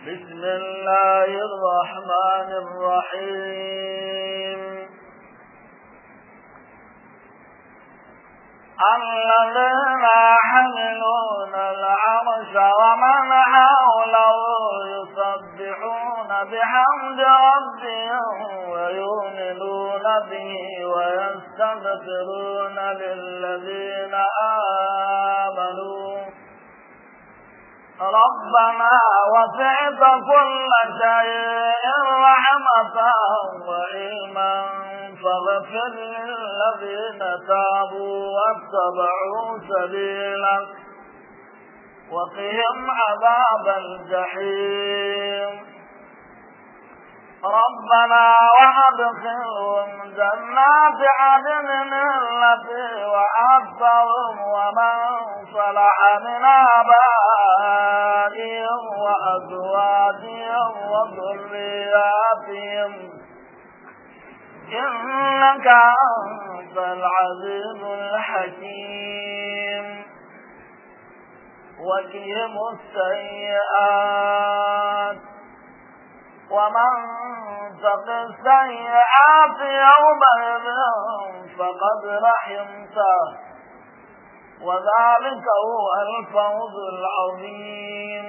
بسم الله الرحمن الرحيم الذين يحملون العرش ومن حوله يسبحون بحمد ربهم ويؤمنون به ويستغفرون للذين آمنوا ربنا وسعت كل شيء رحمة وعلما فاغفر للذين تابوا واتبعوا سبيلك وقهم عذاب الجحيم ربنا وادخلهم جنات عدن التي وعدتهم ومن صلح من آبائهم وأزواجهم وذرياتهم إنك أنت العزيز الحكيم وكهم السيئات ومن تق السيئات يومئذ فقد رحمته وذلك هو الفوز العظيم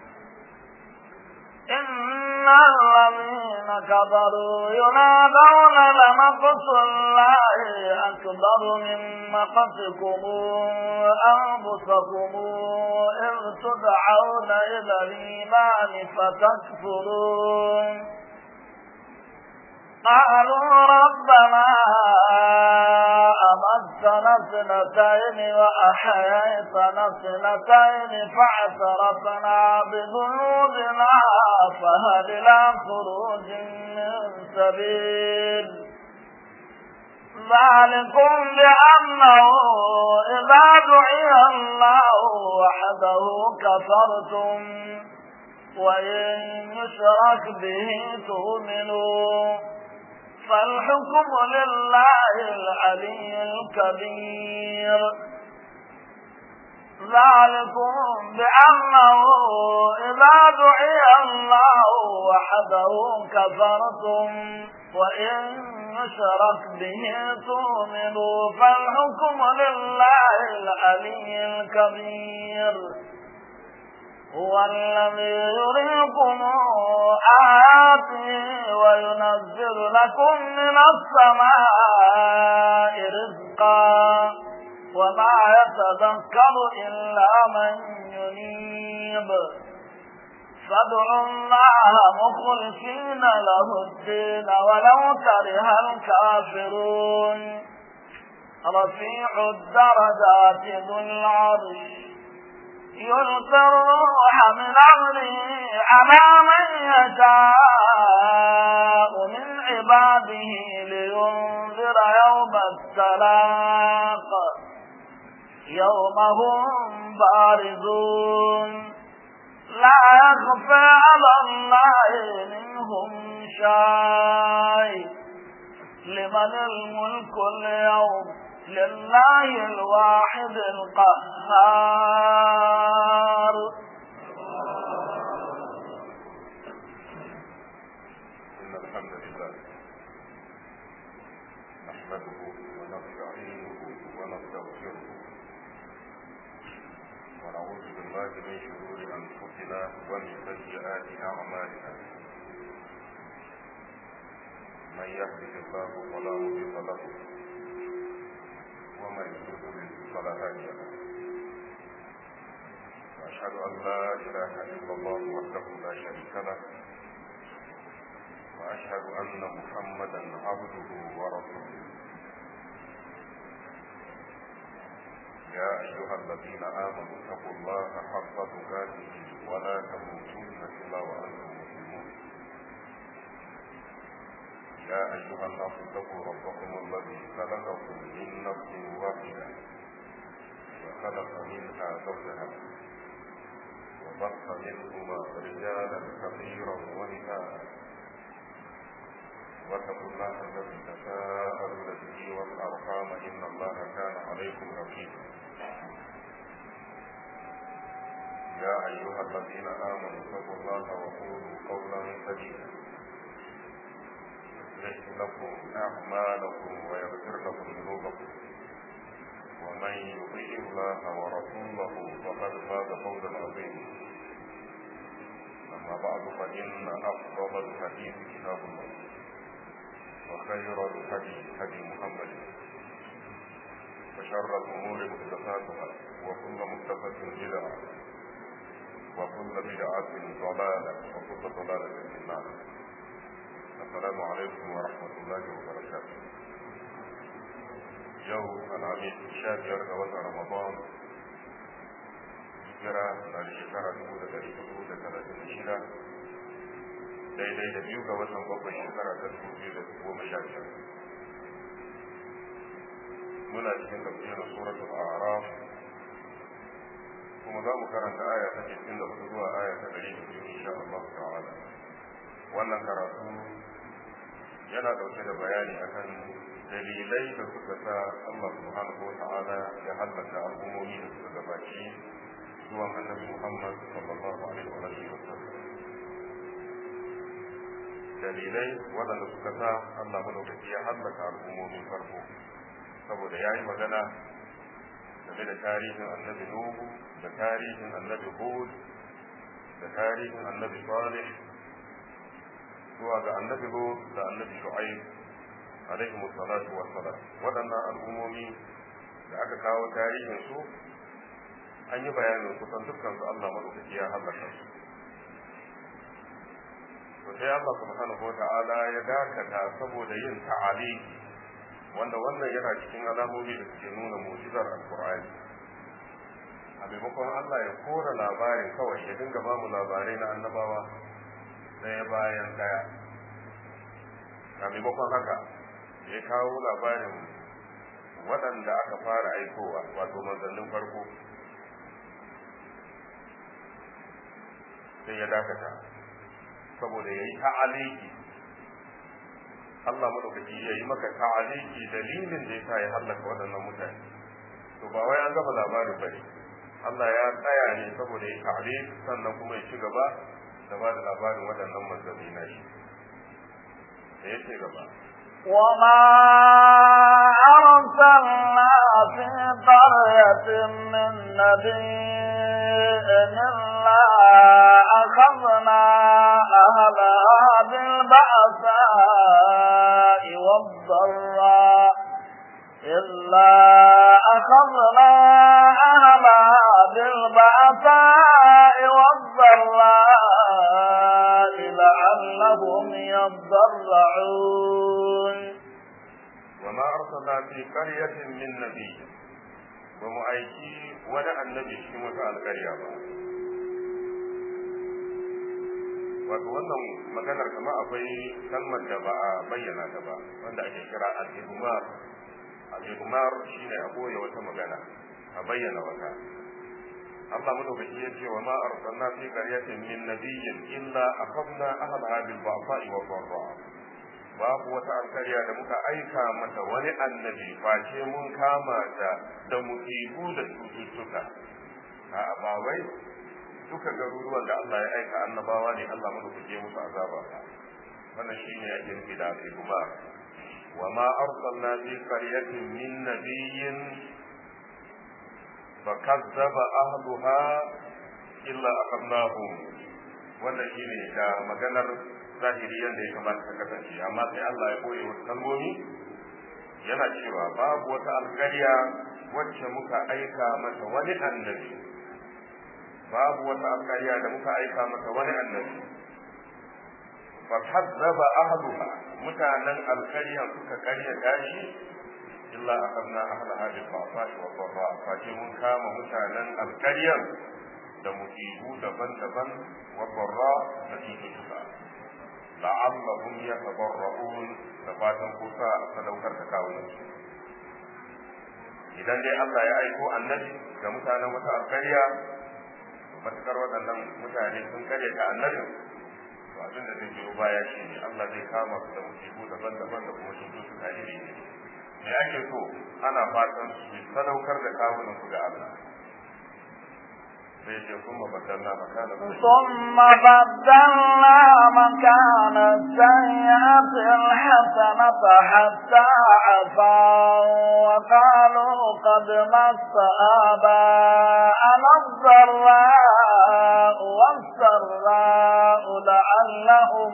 إن الذين كفروا ينادون لمقت الله أكبر من مقتكم أنفسكم إذ تدعون إلى الإيمان فتكفرون قالوا ربنا أمتنا اثنتين وأحييتنا اثنتين فاعترفنا بذنوبنا فهل إلى خروج من سبيل ذلكم بأنه إذا دعي الله وحده كفرتم وإن يشرك به تؤمنوا فالحكم لله العلي الكبير ذلكم بأنه إذا دعي الله وحده كفرتم وإن يشرك به تؤمنوا فالحكم لله العلي الكبير هو الذي يريكم آياته وينزل لكم من السماء رزقا وما يتذكر إلا من ينيب فادعوا الله مخلصين له الدين ولو كره الكافرون رفيع الدرجات ذو العرش يلقي الروح من أمره على من يشاء من عباده لينذر يوم التلاق يوم هم بارزون لا يخفى على الله منهم شيء لمن الملك اليوم لله الواحد القهار إن الحمد لله نحمده ونستعينه ونستغفره ونعوذ بالله من شرور أنفسنا ومن سيئات أعمالنا من يهده الله فلا مضل له ومن يضلل فلا هادي له واشهد ان لا اله الا الله وحده لا شريك له واشهد ان محمدا عبده ورسوله يا ايها الذين امنوا اتقوا الله حق تقاته ولا تموتن الا وانتم مسلمون يا أيها الناس اتقوا ربكم الذي خلقكم من نفس واحدة وخلق منها زوجها وبث منهما رجالا كثيرا ونساء واتقوا الله الذي تساءلون به والأرحام إن الله كان عليكم رقيبا يا أيها الذين آمنوا اتقوا الله وقولوا قولا سديدا يصلح لكم أعمالكم ويغفر لكم ذنوبكم ومن يطيع الله ورسوله فقد فاز فوزا عظيما أما بعد فإن أفضل الحديث كتاب الله وخير الهدي هدي محمد وشر الأمور محدثاتها وكل محدثة بدعة وكل بدعة ضلالة وكل ضلالة في النار السلام عليكم ورحمة الله وبركاته يوم العميد شابير دوات رمضان hijira na da shekara dubu da dari hudu da talatin da shida daidai da biyu ga watan bakwai shekara ta dubu biyu da goma sha biyar muna cikin tafsirin suratul a'raf kuma za mu karanta aya ta cikin da hudu zuwa aya ta ɗari da biyu insha Allah ta'ala wannan karatu yana ɗauke da bayani akan dalilai da suka sa Allah subhanahu wa ta'ala ya hallaka al'ummomi da suka gabaci zuwan annabi Muhammad sallallahu alaihi wa alihi wa sallam dalilai waɗanda suka sa Allah madaukaki ya hallaka al'ummomin farko saboda ya yi magana game da tarihin annabi Nuhu da tarihin annabi Hud da tarihin annabi Salih zuwa ga annabi Hud da annabi Shu'aib alaihi salatu wa salam waɗannan al'ummomi da aka kawo tarihin su an yi bayanin kusan dukkan su Allah madaukaki ya halaka su to sai Allah subhanahu wata'ala ya dakata saboda yin ta'ali wanda wannan yana cikin alamomi da suke nuna mu'jizar alqur'ani a maimakon Allah ya kora labarin kawai ya dinga ba mu labarai na annabawa ɗaya bayan ɗaya a maimakon haka ya kawo labarin waɗanda aka fara aikowa wato manzannin farko sai ya dakata saboda ya yi ta'aliki Allah madaukaki ya yi maka ta'aliki dalilin da ya sa ya hallaka waɗannan mutane to ba wai an gama labarin bane Allah ya tsaya ne saboda ya ta'aliki sannan kuma ya ci gaba da ba da labarin waɗannan manzanni na shi da ya ce gaba وما أرسلنا في قرية من نبي إلا أخذنا أهلها بالبأساء والضراء إلا أخذنا أهلها بالبأساء والضراء لعلهم يضرعون وما أرسلنا في قرية من نبي ومعيكي ولا النبي في مسأل القرية wato wannan maganar kama akwai kalmar da ba a bayyana ta ba wanda ake kira al-ihmar al-ihmar shine a boye wata magana a bayyana wata Allah madaukaki ya ce wa ma arsalna fi qaryatin min nabiyyin illa akhadna ahlaha bil ba'sa'i wa dharra babu wata alkarya da muka aika mata wani annabi face mun kama ta da musibu da cututtuka a ba wai duka garuruwan da Allah ya aika annabawa ne Allah madaukake musu azaba wannan shine ake nufi da kuma wa ma arsalna fi qaryatin min nabiyyin fakazzaba ahluha illa akhadnahum wannan shine da maganar zahiri yadda ya kamata ta kasance amma sai Allah ya koye wasu kalmomi yana cewa babu wata alƙarya wacce muka aika mata wani annabi babu wata alƙarya da muka aika mata wani annabi fa kazzaba ahluha mutanen alƙarya suka karya tashi illa akhadna ahlaha bil ba'sa'i wa dharra fa mun kama mutanen alƙaryar da musibu daban-daban wa dharra da cututtuka la'allahum yatabarra'un da fatan kusa a sadaukar da kawunan su idan dai Allah ya aiko annabi ga mutanen wata alƙarya matukar waɗannan mutane sun karya ta annabi to abin da zai biyo baya shi ne Allah zai kama su da musibu daban-daban da kuma cututtuka iri ne me ake so ana fatan su sadaukar da kawunan su ga Allah sai ce kuma badalna makana ثم بدلنا مكان السيئة الحسنة حتى عفوا وقالوا قد مس آباءنا الضراء والسراء لعلهم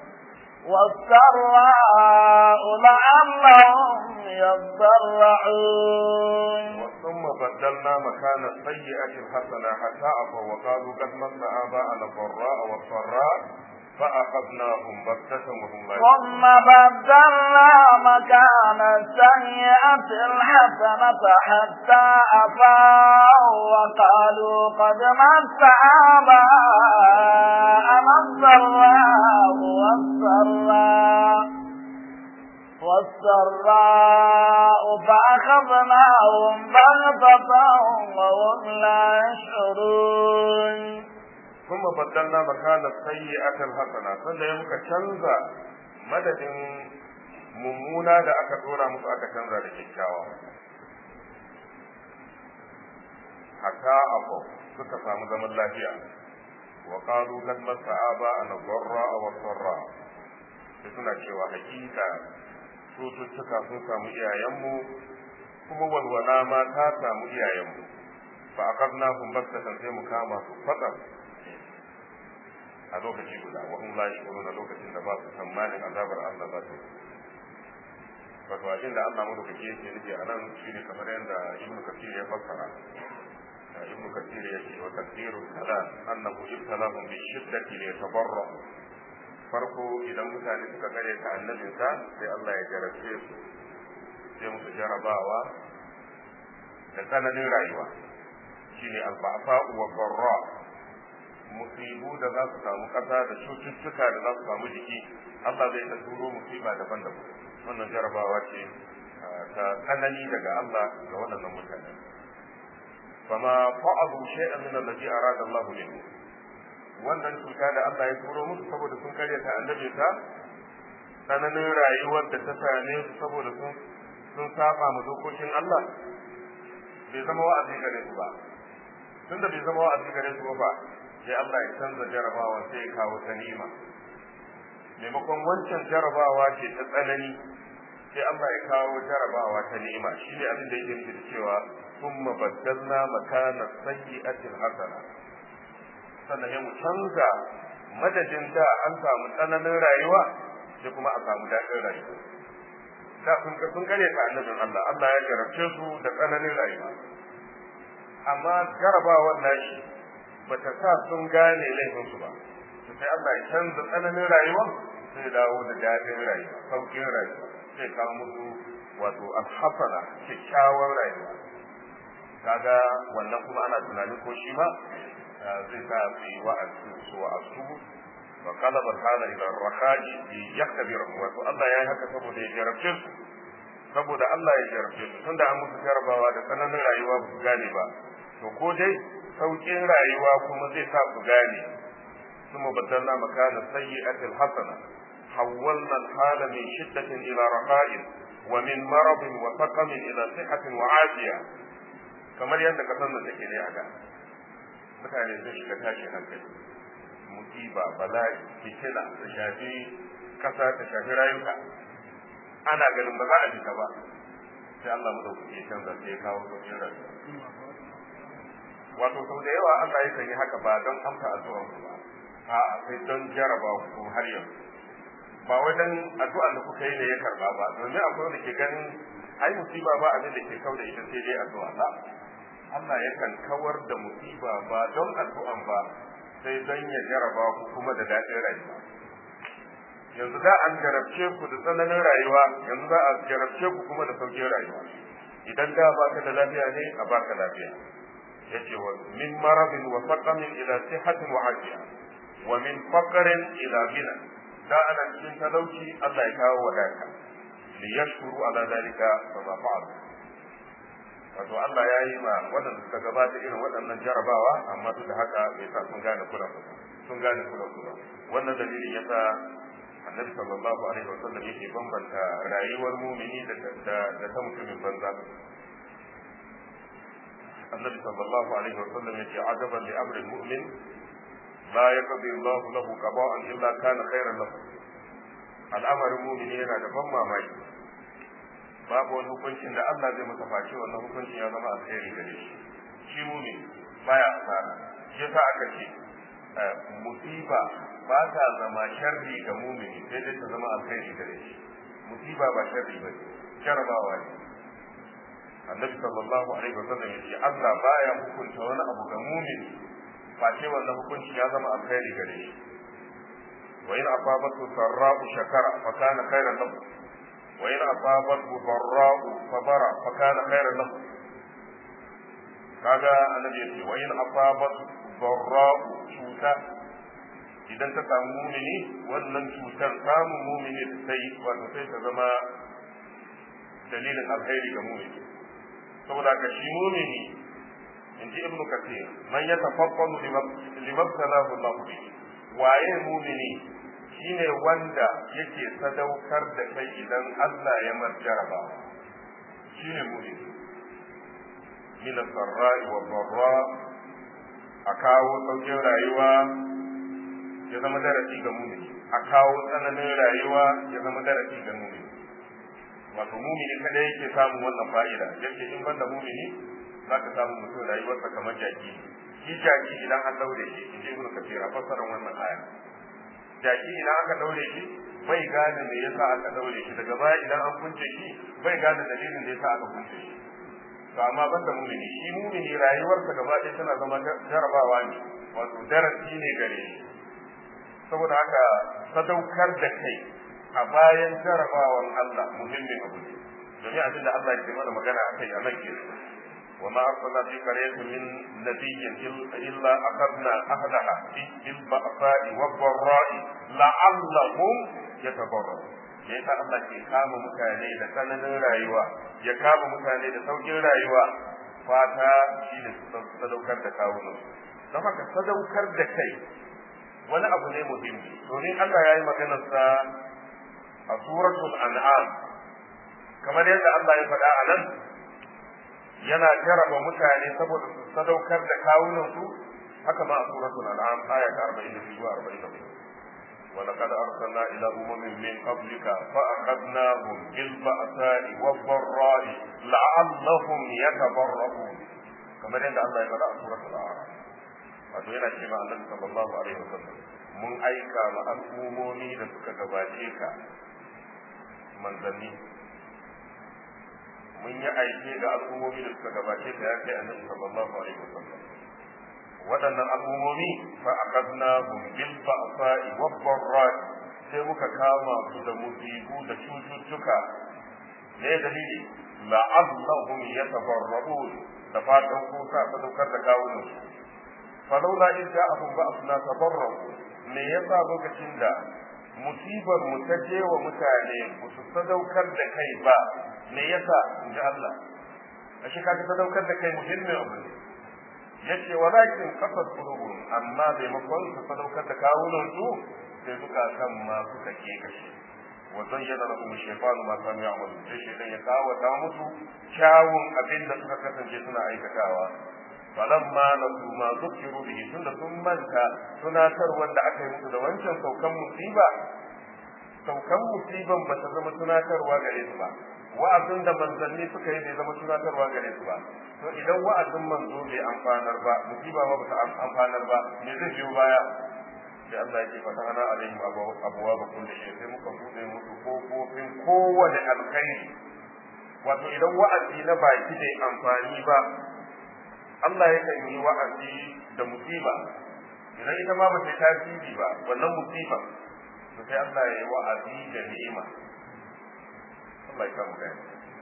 والسراء لعلهم يضرعون ثم بدلنا مكان السيئة الحسنة حتى عفوا وقالوا قد مس آباءنا الضراء والسراء فأخذناهم بغتة وهم لا ثم بدلنا مكان السيئة الحسنة حتى عفوا وقالوا قد مس آباءنا الضراء والسراء والسراء فأخذناهم بغتة وهم لا يشعرون ثم بدلنا مكان السيئة الحسنة sannan ya muka canza madadin mummuna da aka dora musu aka canza da kyakkyawa hatta abu suka samu zaman lafiya wa qalu kad masa aba an dharra wa sarra sai suna cewa hakika cututtuka sun samu iyayenmu kuma walwala ma ta samu iyayenmu fa akadnahum baktatan sai mu kama su fadar a lokaci guda wa hum la yashuruna lokacin da ba su tsammanin azabar Allah za ta wato abin da Allah madaukake yake nufi a nan shine kamar yadda Ibn Kathir ya fassara Ibn Kathir ya ce wa tafsirul kalam annahu ibtalahum bi shiddati li yatabarra farko idan mutane suka kare ta annabinsa sai Allah ya jarabce su sai musu jarabawa da tsananin rayuwa shine al-ba'sa wa dharra musibu da za su samu ƙasa da cututtuka da za su samu jiki Allah zai ta turo musiba daban-daban wannan jarabawa ce ta tsanani daga Allah ga waɗannan mutane fama fa'alu shay'an min allazi arada Allah minhu wannan cuta da Allah ya turo musu saboda sun karyata annabi ta tsananin rayuwar da ta same su saboda sun sun saba ma dokokin Allah bai zama wa'azi gare su ba tunda bai zama wa'azi gare su ba sai Allah ya canza jarabawa sai ya kawo ta ni'ima maimakon wancan jarabawa ce ta tsanani sai Allah ya kawo jarabawa ta ni'ima shine abin da yake nufi da cewa thumma baddalna makana sayyi'atil hasana sannan ya mu canza madadin da an samu tsananin rayuwa sai kuma a samu daɗin rayuwa da sun ka sun kare ta annabin Allah Allah ya jarabce su da tsananin rayuwa amma jarabawar nashi bata sa sun gane laifinsu ba to sai Allah ya canza tsananin rayuwa sai dawo da daɗin rayuwa sauƙin rayuwa sai kawo musu wato alhasana kyakkyawar rayuwa kaga wannan kuma ana tunanin ko shi ma zai sa su yi wa'azi su wa'azu wa qalaba kana ila rakhaji bi yaktabiru wato Allah ya yi haka saboda ya jarabce su saboda Allah ya jarabce su tunda an musu jarabawa da tsananin rayuwa ba su gane ba to ko dai sauƙin rayuwa kuma zai sa su gane ثم بدلنا مكان السيئة الحسنة حولنا الحال من شدة إلى رخاء ومن مرض وسقم إلى صحة وعافية kamar yadda kasar da take ne a da mutane sun shiga tashin hankali musiba bala'i fitina ta shafi kasa ta shafi rayuka ana ganin ba za a fita ba sai Allah mu dauki canza sai ya kawo sauƙin rayuwa wato sau da yawa Allah ya yi haka ba don amsa addu'ar ku ba a sai don jaraba ku har yanzu ba wai dan addu'ar da kuka yi ne ya karba ba domin akwai wanda ke ganin ai musiba ba abin da ke kau da ita sai dai addu'a ba Allah yakan kawar da musiba ba don addu'an ba sai don ya jaraba ku kuma da daɗin rayuwa yanzu da an jarabce ku da tsananin rayuwa yanzu za a jarabce ku kuma da sauƙin rayuwa idan da baka da lafiya ne a baka lafiya yace wa min maradin wa faqamin ila sihhatin wa afiya wa min faqrin ila ghina da ana cikin talauci Allah ya kawo wadata li yashkuru ala dalika fa ma fa'al wato Allah ya yi ma waɗanda suka gabata irin waɗannan jarabawa amma duk da haka bai sa sun gane kula sun gane kula kula wannan dalilin yasa annabi sallallahu alaihi wasallam yake bambanta rayuwar mumini da da ta mutumin banza annabi sallallahu alaihi wasallam yace ajaban li amri mu'min la yaqdi Allah lahu qada'an illa kana khairan lahu al'amarin mu'mini yana da ban mamaki babu wani hukuncin da Allah zai masa face wannan hukuncin ya zama alheri gare shi shi mu'min baya asara shi yasa aka ce musiba ba ta zama sharri ga mu'mini sai dai ta zama alheri gare shi musiba ba sharri ba jarabawa ne annabi sallallahu alaihi wasallam yace Allah baya hukunta wani abu ga mu'min face wannan hukunci ya zama alkhairi gare shi wa in asabatu sarra'u shakara fa kana khairan lahu wa in asabatu darra'u sabara fa kana khairan lahu kaga annabi yace wa in asabatu darra'u cuta idan ta samu mumini wannan cutar samun mumini sai wato sai ta zama dalilin alkhairi ga mumini saboda ka shi mumini in ji ibnu kathir man ya tafakkaru limabtalahu Allah bi waye mumini shine wanda yake sadaukar da kai idan Allah ya marjaraba shine mumini min sarra'i wa dharra a kawo sauƙin rayuwa ya zama darasi ga mumini a kawo tsananin rayuwa ya zama darasi ga mumini wato mumini kada yake samun wannan fa'ida yake in banda mumini za ka samu mutum rayuwarsa kamar jaki shi jaki idan an daure shi in ji ibnu kafir a fassarar wannan aya jaki idan aka daure shi bai gane me yasa aka daure shi daga baya idan an kunce shi bai gane dalilin da yasa aka kunce shi to amma banda mumini shi mumini rayuwarsa gaba ɗaya tana zama jarabawa ne wato darasi ne gare shi saboda haka sadaukar da kai a bayan jarabawan Allah muhimmin abu ne domin abin da Allah ke mana magana a kai a nan ke wa ma arsalna fi qaryatin min nabiyyin illa akhadna ahdaha bil ba'sa'i wad dharra'i la'allahum yatabarrun me yasa Allah ke kama mutane da tsananin rayuwa ya kama mutane da saukin rayuwa fata shi ne sadaukar da kawunan don haka sadaukar da kai wani abu ne muhimmi domin Allah ya yi maganarsa a suratul an'am kamar yadda Allah ya faɗa a nan yana jaraba mutane saboda su sadaukar da kawunansu haka ma a suratul an'am aya ta 42 zuwa 44 ولقد أرسلنا إلى أمم من قبلك فأخذناهم بالبأساء والضراء لعلهم يتضرعون كما يدعى الله يقرأ سورة الأعراف wato yana ce ma annabi sallallahu alaihi wasallam mun aika ma al'umomi da suka gabace ka manzanni mun yi aike ga al'umomi da suka gabace ka ya kai annabi sallallahu alaihi wasallam waɗannan al'umomi fa aqadnahum bil ba'sa'i wad dharra'i sai muka kama su da musibu da cututtuka ne dalili la'allahum yatabarra'un da fatan ko sa sadaukar da kawunan su falaula in ja'ahum ba'athna tabarra'u me yasa lokacin da musibar mu ta je wa mutane ba su sadaukar da kai ba me yasa in ji Allah ashe kaga sadaukar da kai muhimmin abu ne yace walakin qasad qulubun amma maimakon su sadaukar da kawunan su sai suka kan ma suka ke kashi wa zayyana lahum shaytanu ma kanu ya'malu sai shaytan ya kawata musu kyawun abin da suka kasance suna aikatawa falamma nasu ma zukiru bihi tunda sun manta tunatar wanda aka yi musu da wancan saukan musiba saukan musiban ba ta zama tunatarwa gare su ba wa'azin da manzanni suka yi bai zama tunatarwa gare su ba to idan wa'azin manzo bai amfanar ba musiba ba ta amfanar ba me zai biyo baya sai Allah ya ce fa ta'ala alaihim abuwa ba kullu shay sai muka bude musu kofofin kowane alkhairi wato idan wa'azi na baki bai amfani ba Allah yakan yi wa'azi da musiba idan ita ma ba ta tasiri ba wannan musiba to sai Allah ya yi wa'azi da ni'ima Allah ya samu gani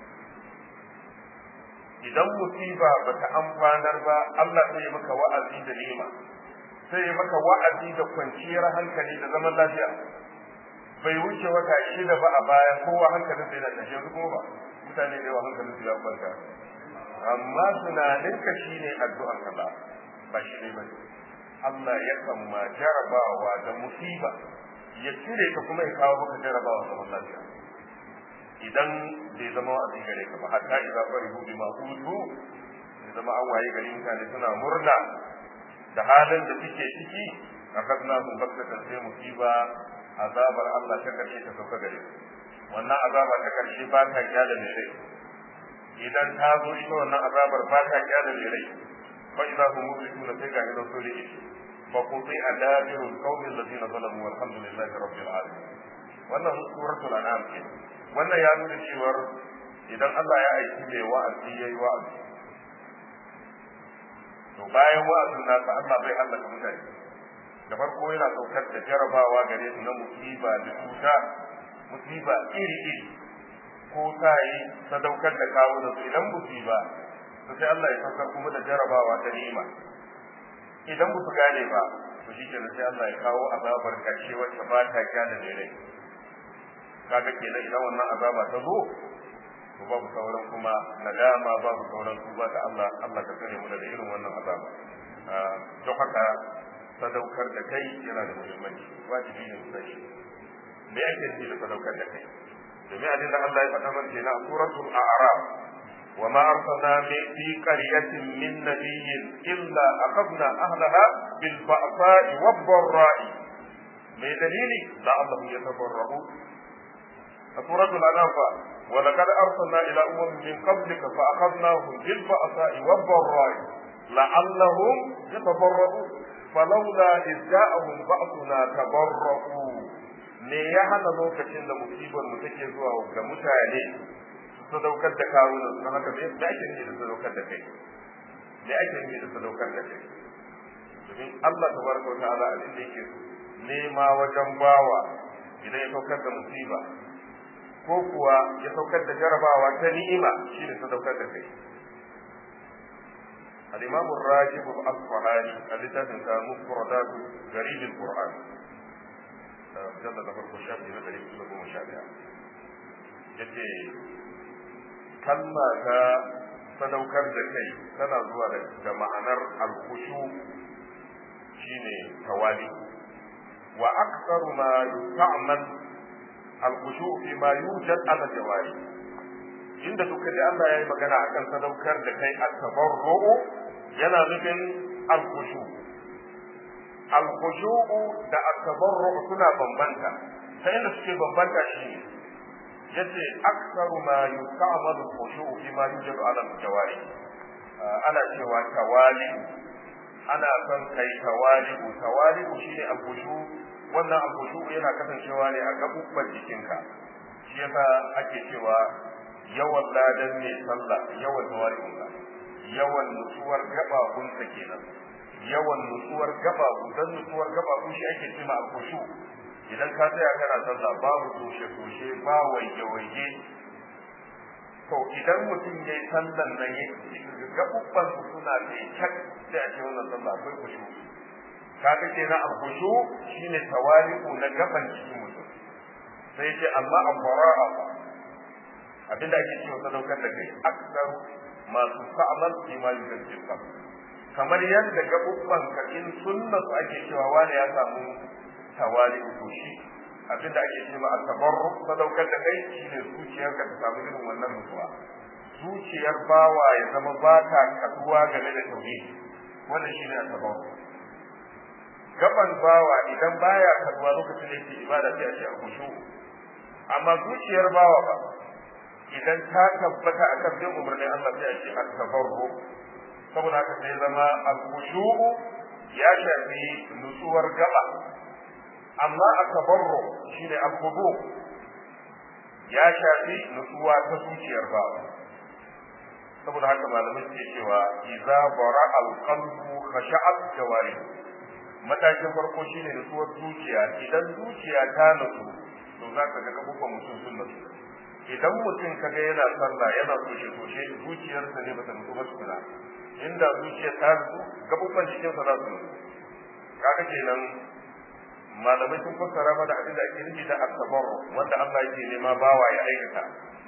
idan musiba ba ta amfanar ba Allah sai ya maka wa'azi da ni'ima sai ya maka wa'azi da kwanciyar hankali da zaman lafiya bai wuce wata shida ba a baya kowa hankalin sai da tashe su kuma ba mutane da yawa hankalin su ya kwanta amma tunaninka shine addu'ar ka ba ba shi ne bane Allah ya ma jarabawa da musiba ya cire ka kuma ya kawo maka jarabawa zaman lafiya idan bai zama wa'azi gare ka ba hatta idza farihu bima utu zama an waye gari mutane suna murna da halin da suke ciki akadna hum baktatan sai musiba azabar Allah ta karshe ta sauka gare su wannan azaba ta karshe ba ta kyale mai rai idan ta zo ita wannan azabar ba ta kyale mai rai fa idza hum mublisuna sai ga idan so rike fa quti adabirul qawmi alladhina zalamu walhamdulillahi rabbil alamin wannan suratul an'am ce wannan ya nuna cewa idan Allah ya aiki mai wa'azi yayi wa'azi to bayan wa'azin nasa Allah bai halaka mutane da farko yana saukar da jarabawa gare su na musiba da cuta musiba iri iri ko ta yi sadaukar da kawo da su idan musiba to sai Allah ya saukar kuma da jarabawa ta ni'ima idan ba su gane ba to shi kenan sai Allah ya kawo azabar karshe wacce ba ta kyale da rai kaga kenan idan wannan azaba ta zo to babu sauran kuma nadama babu sauran tuba da Allah Allah ka kare mu daga irin wannan azaba don haka sadaukar da kai yana da muhimmanci wajibi ne mu sani me ake nufi da sadaukar da kai domin abin da Allah ya faɗa mana kenan a suratul a'raf wa ma arsalna fi qaryatin min nabiyyin illa akhadna ahlaha bil ba'sa'i wad dharra'i me dalili la Allah yatabarra'u a suratul anam ولقد أرسلنا إلى أمم من قبلك فأخذناهم بالبأساء والضراء لعلهم يتضرعون فلولا إذ جاءهم بأسنا تضرعوا me ya hana lokacin da musibar mu take zuwa ga mutane su sadaukar da kawunan su haka me da ake nufi da sadaukar da kai me ake nufi da sadaukar da kai domin Allah tabaraka wa ta'ala abin da yake nema wajen bawa idan ya saukar da musiba ko kuwa ya saukar da jarabawa ta ni'ima shine sadaukar da kai الإمام الراجب الأصفهاني الذي تنسى مفردات غريب القرآن جل ذكر الشاب من غريب سلوك مشابهة yace kalma ta sadaukar da kai tana zuwa da ma'anar alkushu shine tawali wa aktsaru ma yusta'mal alkushu fi ma yujad ala jawari inda duka da Allah ya yi magana akan sadaukar da kai at-tabarru'u yana nufin al-khushu al-khushu da at-tabarru'u suna bambanta ta inda suke bambanta shi yace aktsaru ma yusta'malu al-khushu fi ma yujadu ala al-jawari ana cewa tawali ana son kai tawali tawali shine al-khushu wannan al-khushu yana kasancewa ne a gabubban jikinka shi yasa ake cewa yawan ladan mai sallah yawan tawarihunsa yawan nutsuwar gababunsa kenan yawan nutsuwar gababu dan nutsuwar gababu shi ake cewa alkushu idan ka tsaya kana sallah babu toshe toshe ba waje waje to idan mutum yayi sallan nan ya gabubban su suna da cak sai a ce wannan sallah akwai kushu kaga kenan alkushu shine tawali'u na gaban cikin mutum sai ce amma al-bara'a abinda ake cewa sadaukar da kai aksar masu sa'amal fi ma yujaddu kamar yadda gabubban ka in sunna su ake cewa wani ya samu tawali ko shi abinda ake cewa at-tabarruk sadaukar da kai shine zuciyar ka ta samu irin wannan mutuwa zuciyar bawa ya zama ba ta kaduwa game da tauhidi wannan shine at-tabarruk gaban bawa idan baya kaduwa lokacin da yake ibada sai a ce a kushu amma zuciyar bawa ba idan ta tabbata akan bin umarnin Allah sai a ce at-tabarru saboda haka sai zama al-khushu'u ya shafi nutsuwar gaba amma at-tabarru shine al-khudu ya shafi nutsuwa ta zuciyar bawa saboda haka malamai suke cewa idza bara al-qalbu khasha'at jawari matakin farko shine nutsuwar zuciya idan zuciya ta nutsu to za ka ga gabuban mutum sun nutsu idan mutum kaga yana sallah yana kushe kushe zuciyarsa ne bata nutsu ba tukuna inda zuciyar ta nutsu gabuban jikinsa za su nutsu kaga kenan malamai sun fassara mana abin da ake nufi da at-tabarru wanda Allah yake nema bawa ya aikata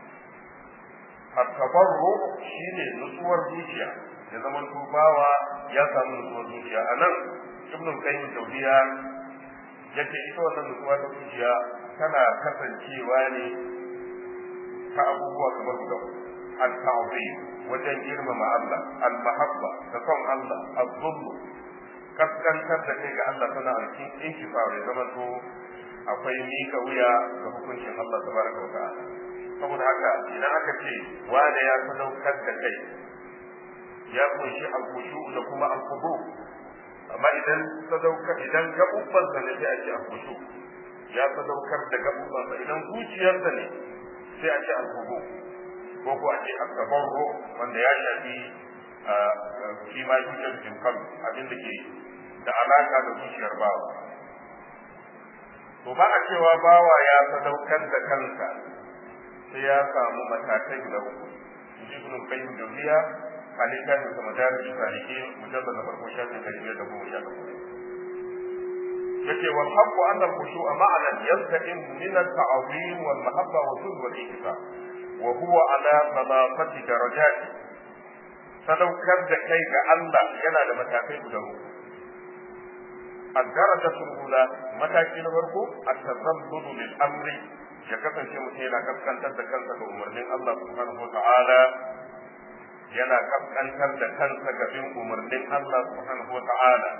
at-tabarru shine nutsuwar zuciya ya zama to bawa ya samu nutsuwar zuciya anan ibnu qayyim tawdiya yace ita wannan nutsuwa ta zuciya tana kasancewa ne ta abubuwa kamar guda at-ta'zim wajen girmama Allah al-mahabba da son Allah az-zulmu kaskantar da kai ga Allah tana alkin inkifa ya zama to akwai mika wuya ga hukuncin Allah tabaraka wa ta'ala saboda haka idan aka ce wanda ya sadaukar da kai ya kunshi al-khushu da kuma al-khudu amma idan sadaukar idan gabubban sa ne sai a ce al-khushu ya sadaukar da gabubban sa idan zuciyarsa ne sai a ce al-khudu ko ko a ce al-tabarru wanda ya shafi shi ma zuciyar jikin kan abin da ke da alaka da zuciyar bawa to ba a cewa bawa ya sadaukar da kansa sai ya samu matakai guda uku ibn qayyim jawziya halika da kuma darul salihin mujallad na farko shafin da biyar da goma sha takwas yace wal haqqu anna al khushu'a ma'ana yastaqim min al ta'zim wal mahabba wa dhul wal ikfa wa huwa ala thalathati darajat sadaukar da kai ga Allah yana da matakai guda uku الدرجة الأولى متى كي نفرقو التذلل للأمر ya kasance mutum yana kaskantar da kansa ga umarnin Allah subhanahu wa ta'ala yana kaskantar da kansa ga bin umarnin Allah subhanahu wa ta'ala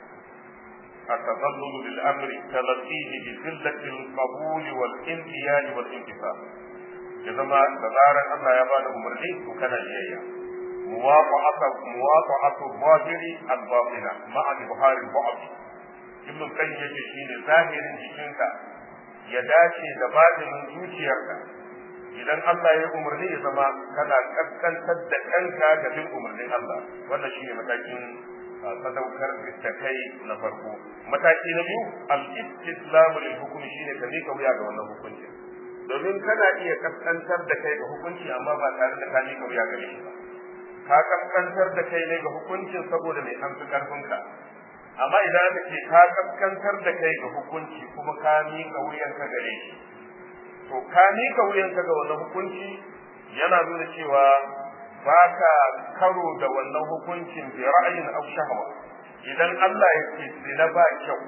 التظلل بالامر تلقيه بذله القبول والانقياد والانكسار اذا ما تزارا الله يا بعد امرني وكان جيا مواطعة مواطعة الظاهر الباطنة مع إظهار البعض ابن القيم يجي شيء ظاهر جسمك ya dace da batinin zuciyarka idan Allah ya umarni ya zama kana kaskantar da kanka ga bin umarnin Allah wannan shine matakin sadaukar da kai na farko mataki na biyu al-istislamu lil hukmi shine ka mika wuya ga wannan hukunci domin kana iya kaskantar da kai ga hukunci amma ba tare da ka mika wuya gare shi ba ka kaskantar da kai ne ga hukuncin saboda mai an fi karfinka amma idan aka ce ka kaskantar da kai ga hukunci kuma ka miƙa wuyanka gare shi to ka miƙa wuyanka ga wannan hukunci yana nuna cewa ba ka karo da wannan hukuncin bi ra'ayin aw shahwa idan Allah ya ce zina ba kyau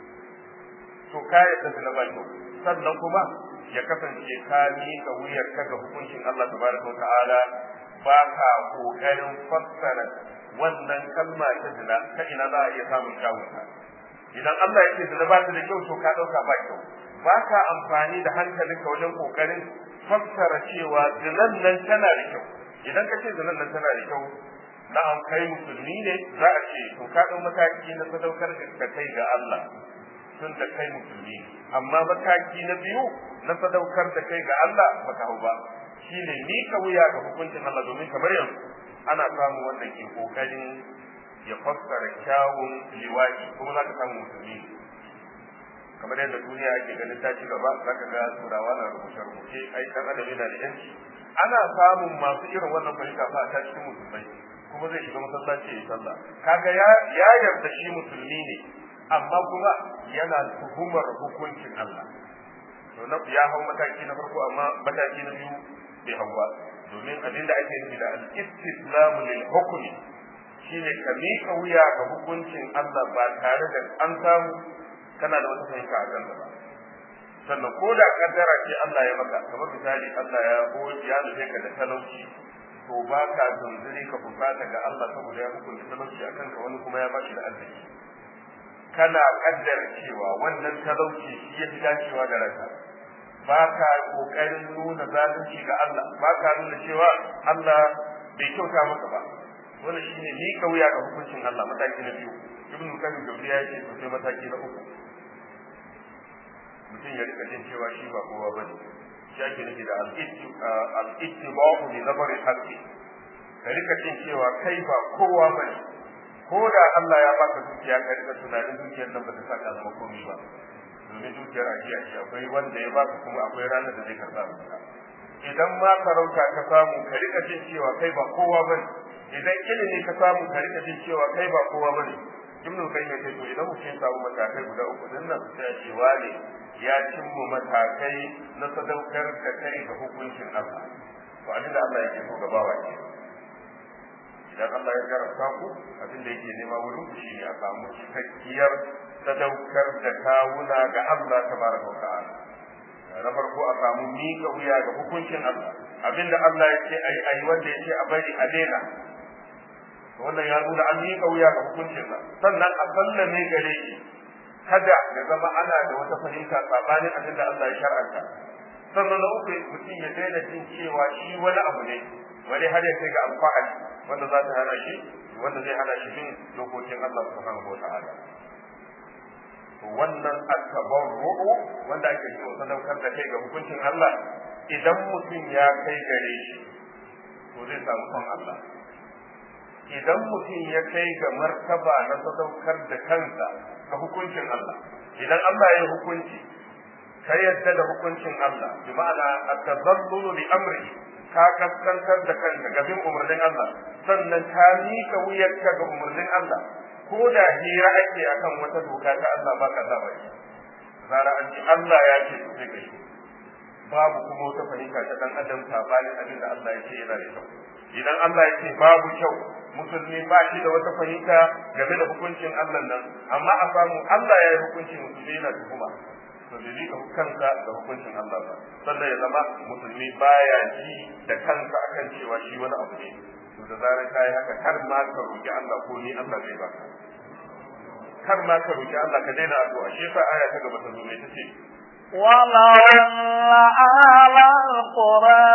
to ka yadda zina ba kyau sannan kuma ya kasance ka miƙa wuyarka ga hukuncin Allah tabaraka wa ta'ala ba ka kokarin fassara wannan kalma ta zina ta ina za a iya samun kyawunta idan Allah yake zina ba ta da kyau to ka dauka ba kyau ba ka amfani da hankalinka wajen kokarin fassara cewa zinan nan tana da kyau idan ka ce zinan nan tana da kyau na'am kai musulmi ne za a ce to ka dau mataki na sadaukar da kai ga Allah tun da kai musulmi amma mataki na biyu na sadaukar da kai ga Allah baka hau ba shine mika wuya ga hukuncin Allah domin kamar yanzu ana samun wanda ke kokarin ya fassara kyawun liwaki kuma za ka samu musulmi kamar yadda duniya ake ganin ta ci gaba za ka ga turawa na rubuce rubuce ai dan adam yana da yanci ana samun masu irin wannan fahimta fa ta cikin musulmai kuma zai shiga masallaci ya yi sallah kaga ya ya yarda shi musulmi ne amma kuma yana tuhumar hukuncin Allah to na ya hau mataki na farko amma mataki na biyu bai hau ba domin abin da ake nufi da al-istislamu lil hukmi shine ka miƙa wuya ga hukuncin Allah ba tare da an samu kana da wata fahimta a kan ba sannan ko da kaddara ce Allah ya maka kamar misali Allah ya goyi ya nufe ka da talauci to ba ka tunzuri ka fusata ga Allah saboda ya hukunta talauci akan ka wani kuma ya bashi da arziki kana kaddara cewa wannan talauci shi ya fi dacewa da ranka ba ka kokarin nuna zalunci ga Allah ba ka nuna cewa Allah bai kyauta maka ba wannan shine ni kauya ga hukuncin Allah mataki na biyu ibn qayyim da ya ce to sai mataki na uku mutum ya rika jin cewa shi ba kowa bane shi ake nufi da al-ittiba'u li nazari haqqi ka rika jin cewa kai ba kowa bane ko da Allah ya baka dukiya ka rika tunanin dukiyar nan ba ta saka zama komai ba domin dukiyar ajiya ce akwai wanda ya baka kuma akwai ranar da zai karba maka idan ma sarauta ka samu ka rika jin cewa kai ba kowa bane idan ilimi ka samu ka rika jin cewa kai ba kowa bane ibnu qayyim ya to idan mutum ya samu matakai guda uku din nan sai ya ce wane ya cimma matakai na sadaukar da kai ga hukuncin Allah to abinda Allah yake so gabawa ke idan Allah ya jarabta ku abin da yake nema wurin ku shine a samu cikakkiyar sadaukar da kawuna ga Allah tabaraka wa ta'ala na farko a samu miƙa wuya ga hukuncin Allah abinda Allah ya ce ayi ayi wanda ya ce a bari a daina wannan ya nuna an miƙa wuya ga hukuncinsa sannan a sallame gare shi kada ya zama ana da wata fahimta sabanin abin da Allah ya shar'anta sannan na uku mutum ya daina jin cewa shi wani abu ne wani har ya kai ga alfahari wanda za ta hana shi wanda zai hana shi bin dokokin Allah subhanahu wa ta'ala to wannan at-tabarru'u wanda ake cewa sadaukar da kai ga hukuncin Allah idan mutum ya kai gare shi to zai samu son Allah idan mutum ya kai ga martaba na sadaukar da kansa ga hukuncin Allah idan Allah ya hukunci ka yadda da hukuncin Allah bi ma'ana at-tazallulu li amri ka kaskantar da kanka ga bin umarnin Allah sannan ka mika wuyarka ga umarnin Allah ko da hira ake akan wata doka ta Allah ba ka zaba shi zara an ce Allah ya ce sai kai babu kuma wata fahimta ta dan adam sabanin abin da Allah ya ce yana da kyau idan Allah ya ce babu kyau musulmi ba shi da wata fahimta game da hukuncin Allah nan amma a samu Allah ya yi hukunci musulmi yana tuhuma to bai rika kansa da hukuncin Allah ba sannan ya zama musulmi baya ji da kansa akan cewa shi wani abu ne to da zarar kai haka kar ma ka roki Allah ko ni Allah zai baka kar ma ka roki Allah ka daina addu'a shi yasa aya ta gaba ta zo mai tace ولو أن أهل القرى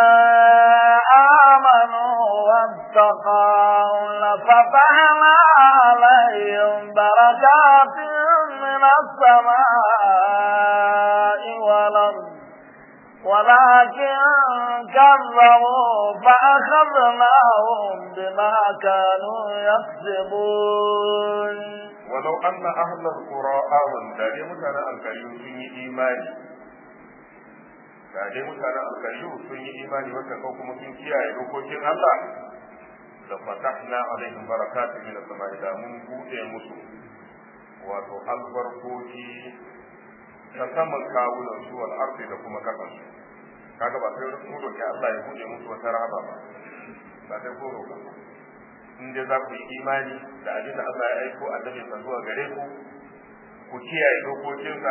آمنوا واتقوا لفتحنا عليهم بركات من السماء والأرض ولكن كذبوا فأخذناهم بما كانوا يكسبون ولو أن أهل القرى آمنوا da dai mutanen alkariyu sun yi imani da dai mutanen alkariyu sun yi imani wanda ko kuma sun kiyaye dokokin Allah da fatahna alaihim barakatun min as-sama'i da mun bude musu wato albarkoki ta saman kawunan su wal ardi da kuma kasan su kaga ba sai mu roki Allah ya bude musu wata rahama ba ba sai ko roka in dai za ku yi imani da abin da Allah ya aiko annabi sa zuwa gare ku ku kiyaye dokokinsa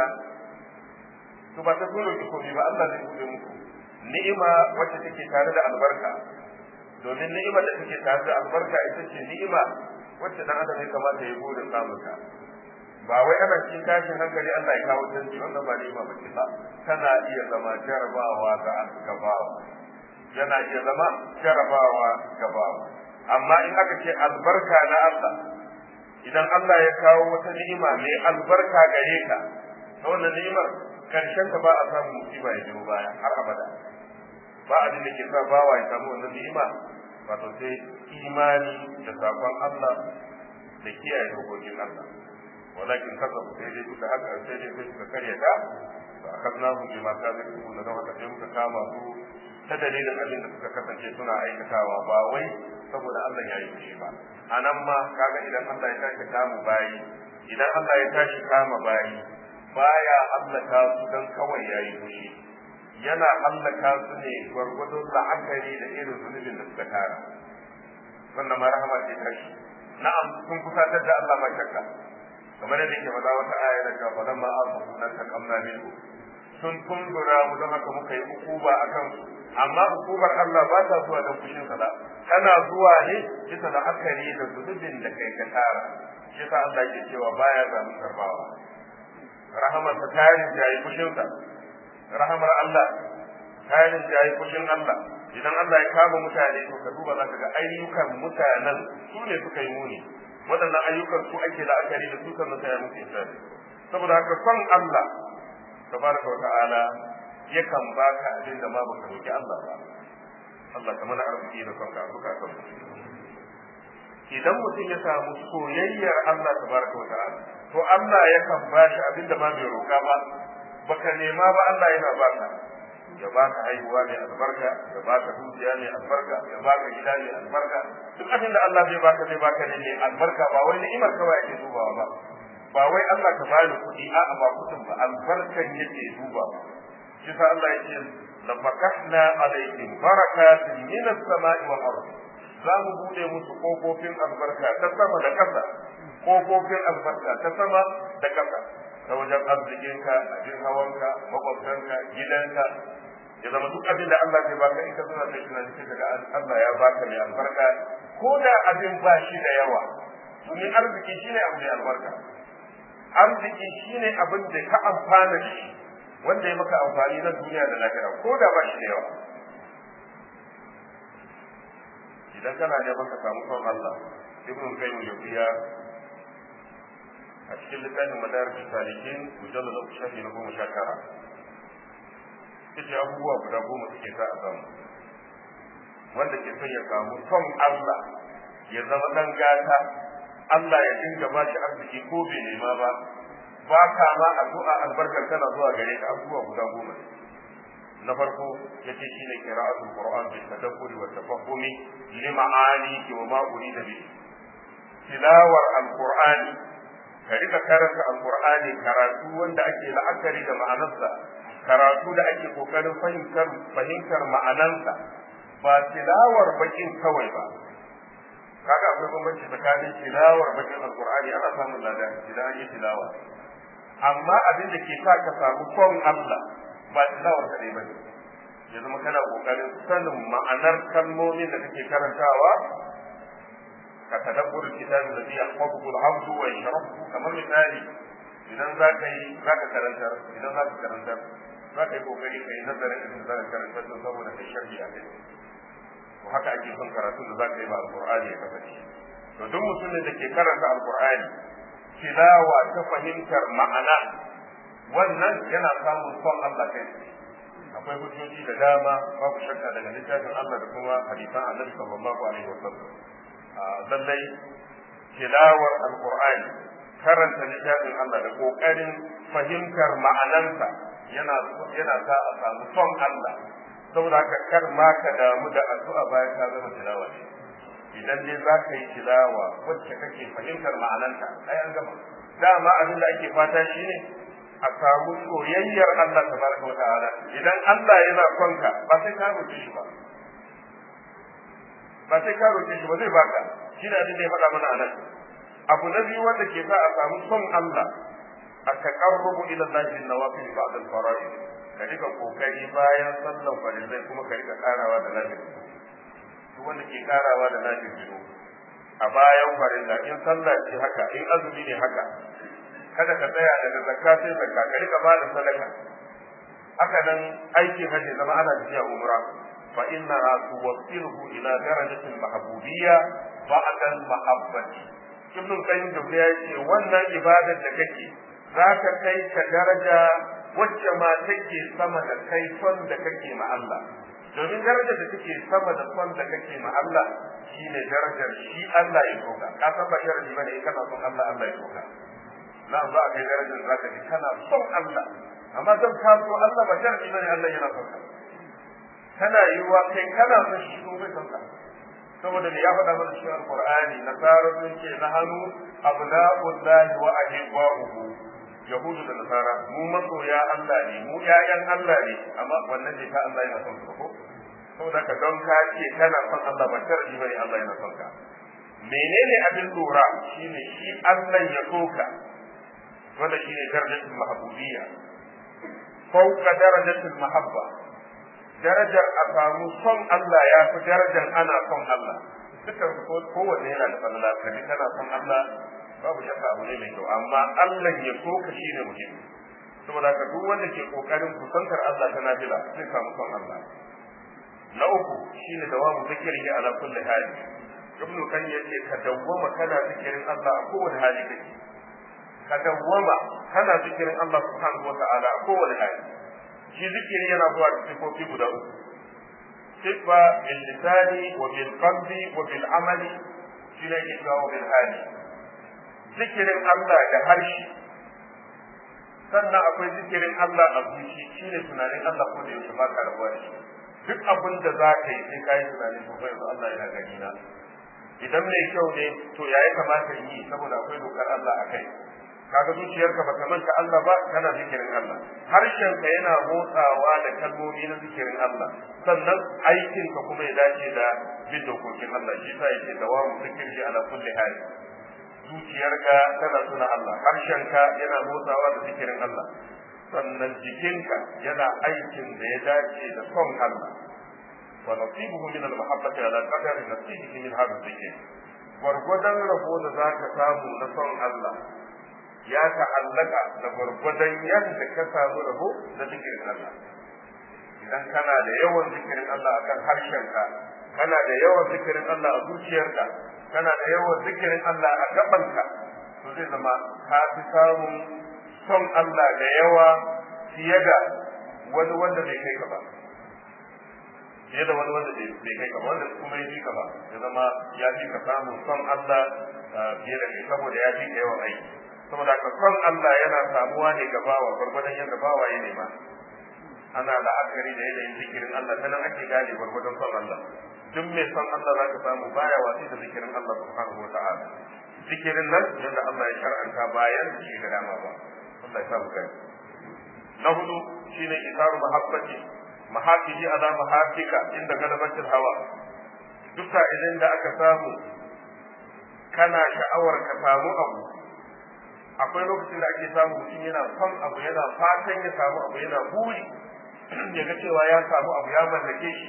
to ba ta dole ki komai ba Allah zai bude muku ni'ima wacce take tare da albarka domin ni'ima da take tare da albarka ita ce ni'ima wacce dan adam ya kamata ya gode samun ta ba wai ana cikin tashin hankali Allah ya kawo canji wannan ba ni'ima ba ce ba tana iya zama jarabawa ga gabawa yana iya zama jarabawa gabawa amma in aka ce albarka na Allah idan Allah ya kawo wata ni'ima mai albarka gare ka ta wannan ni'imar karshen ta ba a samu musiba ya biyo baya har abada ba abin da ke sa bawa ya samu wannan ni'ima wato sai imani da sakon Allah da kiyaye dokokin Allah walakin kasa sai dai duka haka sai dai sai suka karya ta fa akadnahu bima kanu yakuna da haka sai muka kama su ta dalilin abin da suka kasance suna aikatawa ba wai saboda Allah ya yi fushi ba a nan ma kaga idan Allah ya tashi kama bayi idan Allah ya tashi kama bayi baya hallaka su dan kawai ya yi fushi yana hallaka su ne gwargwadon la'akari da irin zunubin da suka tara wannan ma rahama ce tashi na'am sun kusatar da Allah ma shakka kamar yadda yake faɗa wata aya da cewa falan ma asafu nan takamna minhu sun kumbura mu don haka muka yi hukuba a kansu amma hukumar Allah ba ta zuwa don fushin sa tana zuwa ne bisa da akari da zunubin da kai ka tara shi yasa Allah ke cewa baya za mu karbawa rahamar ta tarin jayi fushin sa rahamar Allah tarin jayi fushin Allah idan Allah ya kama mutane to ka duba zaka ga ayyukan mutanen su ne suka yi muni waɗannan ayyukan su ake la'akari da su sannan sai ya mutu insani saboda haka son Allah tabaraka wa ta'ala yakan baka abin da ma baka roki Allah ba Allah ka mana arziki da kanka a bukatun idan mutum ya samu soyayyar Allah tabaraka wa ta'ala to Allah yakan bashi abin da ma bai roka ba baka nema ba Allah yana baka ya baka haihuwa mai albarka ya baka dukiya mai albarka ya baka gida mai albarka duk abin da Allah zai baka zai baka ne mai albarka ba wai ni'imar kawai ake dubawa ba ba wai Allah ka bani kuɗi a'a ba kuɗin ba albarkan yake dubawa shi sa Allah yake lafakahna alaihim barakatin min as-sama'i wal ardh za mu bude musu kofofin albarka ta sama da ƙasa kofofin albarka ta sama da ƙasa ta wajen arzikinka abin hawanka makwabtanka gidanka ya zama duk abin da Allah zai baka in ka zama kai tunani sai daga Allah ya baka mai albarka ko da abin ba shi da yawa domin arziki shine abu mai albarka arziki shine abin da ka amfana da shi wanda ya maka amfani na duniya da lahira ko da ba shi da yawa idan kana neman ka samu son Allah ibn qayyim yafiya a cikin littafin madarij salikin mujallad uku shafi na goma sha tara yace abubuwa guda goma suke sa a samu wanda ke son ya samu son Allah ya zama dan gata Allah ya dinga ba shi arziki ko bai nema ba ba ka ma addu'a albarkar tana zuwa gare ka abubuwa guda goma na farko yace shine qira'atul qur'an bi tadabburi wa tafahumi li ma'ani wa ma urida bi tilawar alqur'ani ka rika karanta alqur'ani karatu wanda ake la'akari da ma'anarsa karatu da ake kokarin fahimtar fahimtar ma'anarsa ba tilawar bakin kawai ba kaga akwai bambanci tsakanin tilawar bakin alqur'ani ana samun lada idan an yi tilawa amma abin da ke sa ka samu son Allah ba tilawar kadai ba ya zama kana kokarin sanin ma'anar kalmomin da kake karantawa ka tadabbur kitabi da biya yahfazu al-abdu wa yashrahu kamar misali idan za ka yi za ka karantar idan za ka karantar za ka yi kokari ka yi nazarin da za ka karantar don saboda kai sharhi a kai to haka ake son karatu da za ka yi ba alqur'ani ya kasance to duk mutumin da ke karanta alqur'ani tilawa ta fahimtar ma'ana wannan yana samun son Allah kai akwai hujjoji da dama babu shakka daga littafin Allah da kuma hadisan Annabi sallallahu alaihi wasallam lallai tilawar alqur'ani karanta littafin Allah da kokarin fahimtar ma'anansa yana yana sa a samu son Allah saboda haka kar ma ka damu da addu'a bayan ka zama tilawa idan dai za ka yi tilawa wacce kake fahimtar ma'ananta ai an gama dama abin da ake fata shine a samu soyayyar Allah tabaraka wata'ala idan Allah yana son ka ba sai ka roƙe shi ba ba sai ka roƙe shi ba zai baka shi da abin da ya faɗa mana anan abu na biyu wanda ke sa a samu son Allah a taqarrubu ila Allah bin nawafil ba'd al-fara'id ka rika kokari bayan sallan farillai kuma ka rika karawa da lafiya duk wanda ke karawa da lafiya a bayan farilla in sallah ce haka in azumi ne haka kada ka tsaya daga zakka sai zakka ka rika ba da sadaka haka nan aikin hajji zama ana tafiya umra fa innaha tuwassiluhu ila darajati al-mahbubiyya ba'da al-mahabbati ibn qayyim da ya ce wannan ibadar da kake zaka kai ka daraja wacce ma take sama da kai son da kake ma Allah domin darajar da take sama da son da kake ma Allah shine darajar shi Allah ya soka ka san ba sharadi bane in kana son Allah Allah ya soka na za a kai darajar za ka ji kana son Allah amma don ka so Allah ba sharadi bane Allah yana son ka kana yiwuwa kai kana son shi ko bai son ka saboda ne ya faɗa mana cikin alqur'ani nasara sun ce na hannu abna'ullahi wa ahibba'uhu yahudu da nasara mu masoya Allah ne mu ƴaƴan Allah ne amma wannan ne ka Allah yana son ka ko saboda ka don ka ce kana son Allah ba sharadi bane Allah yana son ka menene abin lura shine shi Allah ya soka wanda shine darajatul mahbubiyya fauka darajatul mahabba darajar a samu son Allah ya fi darajar ana son Allah dukkan su kowanne yana da falala kaji kana son Allah babu shakka abu ne mai kyau amma Allah ya so ka shine muhimmi saboda haka duk wanda ke kokarin kusantar Allah ta nafila zai samu son Allah na uku shine dawamu zikiri ala kulli hali ibnu kan yace ka dawwama kana zikirin Allah a kowane hali kake ka dawwama kana zikirin Allah subhanahu wataala a kowane hali shi zikiri yana zuwa da sifofi guda uku sifa bil lisani wa bil qalbi wa bil amali shi ne yake wa bil hali zikirin Allah da harshe sannan akwai zikirin Allah a zuci shine tunanin Allah ko da yaushe ba ka rabuwa da shi duk abin da za ka yi sai ka yi tunanin to fa yanzu Allah yana gani na idan mai kyau ne to ya yi kamata in yi saboda akwai dokar Allah a kai kaga zuciyarka ba ta manta Allah ba kana zikirin Allah harshenka yana motsawa da kalmomi na zikirin Allah sannan aikinka kuma ya dace da bin dokokin Allah shi yasa yake dawamu zikiri ala kulli hali zuciyarka tana tuna Allah harshenka yana motsawa da zikirin Allah sannan jikinka yana aikin da ya dace da son Allah wa nasibuhu min al-mahabbati ala qadari nasibihi min hadha dhikr gwargwadon rabo da zaka samu na son Allah ya ta'allaka da gwargwadon yadda ka samu rabo na zikirin Allah idan kana da yawan zikirin Allah akan harshenka kana da yawan zikirin Allah a zuciyarka kana da yawan zikirin Allah a gabanka to zai zama ka fi samun son Allah da yawa fiye da wani wanda bai kai ka ba fiye da wani wanda bai kai ka ba wanda kuma ya fi ka ba ya zama ya fi ka samun son Allah fiye da kai saboda ya fi ka yawan aiki saboda ka son Allah yana samuwa ne ga bawa gwargwadon yadda bawa ya nema ana la'akari da yanayin zikirin Allah ta nan ake gane gwargwadon son Allah duk mai son Allah za ka samu baya watsi da zikirin Allah subhanahu wa ta'ala zikirin nan yadda Allah ya shar'anta bayan da shi ga dama ba Allah ya samu kai na hudu shine isaru mahabbati mahafiji ala mahafika inda galabatul hawa duk idan da aka samu kana sha'awar ka samu abu akwai lokacin da ake samu mutum yana son abu yana fatan ya samu abu yana buri ya ga cewa ya samu abu ya mallake shi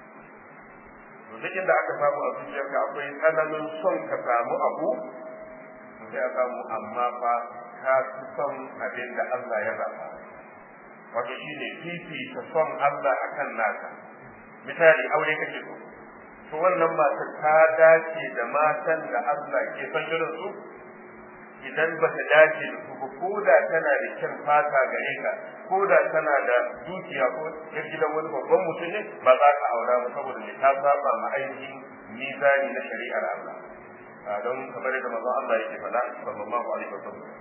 to duk inda aka samu a zuciyarka akwai tsananin son ka samu abu to sai a samu amma fa ka fi son abin da Allah ya zaba wato shine fifita son Allah akan naka misali aure kake so to wannan mata ta dace da matan da Allah ke son irin su idan ba ta dace da su ba ko da tana da kyan fata gare ka ko da tana da dukiya ko yar gidan wani babban mutum ne ba za ka aura ba saboda ne ta saba ma ainihin mizani na shari'ar Allah don kamar da manzon Allah yake faɗa sallallahu alaihi wasallam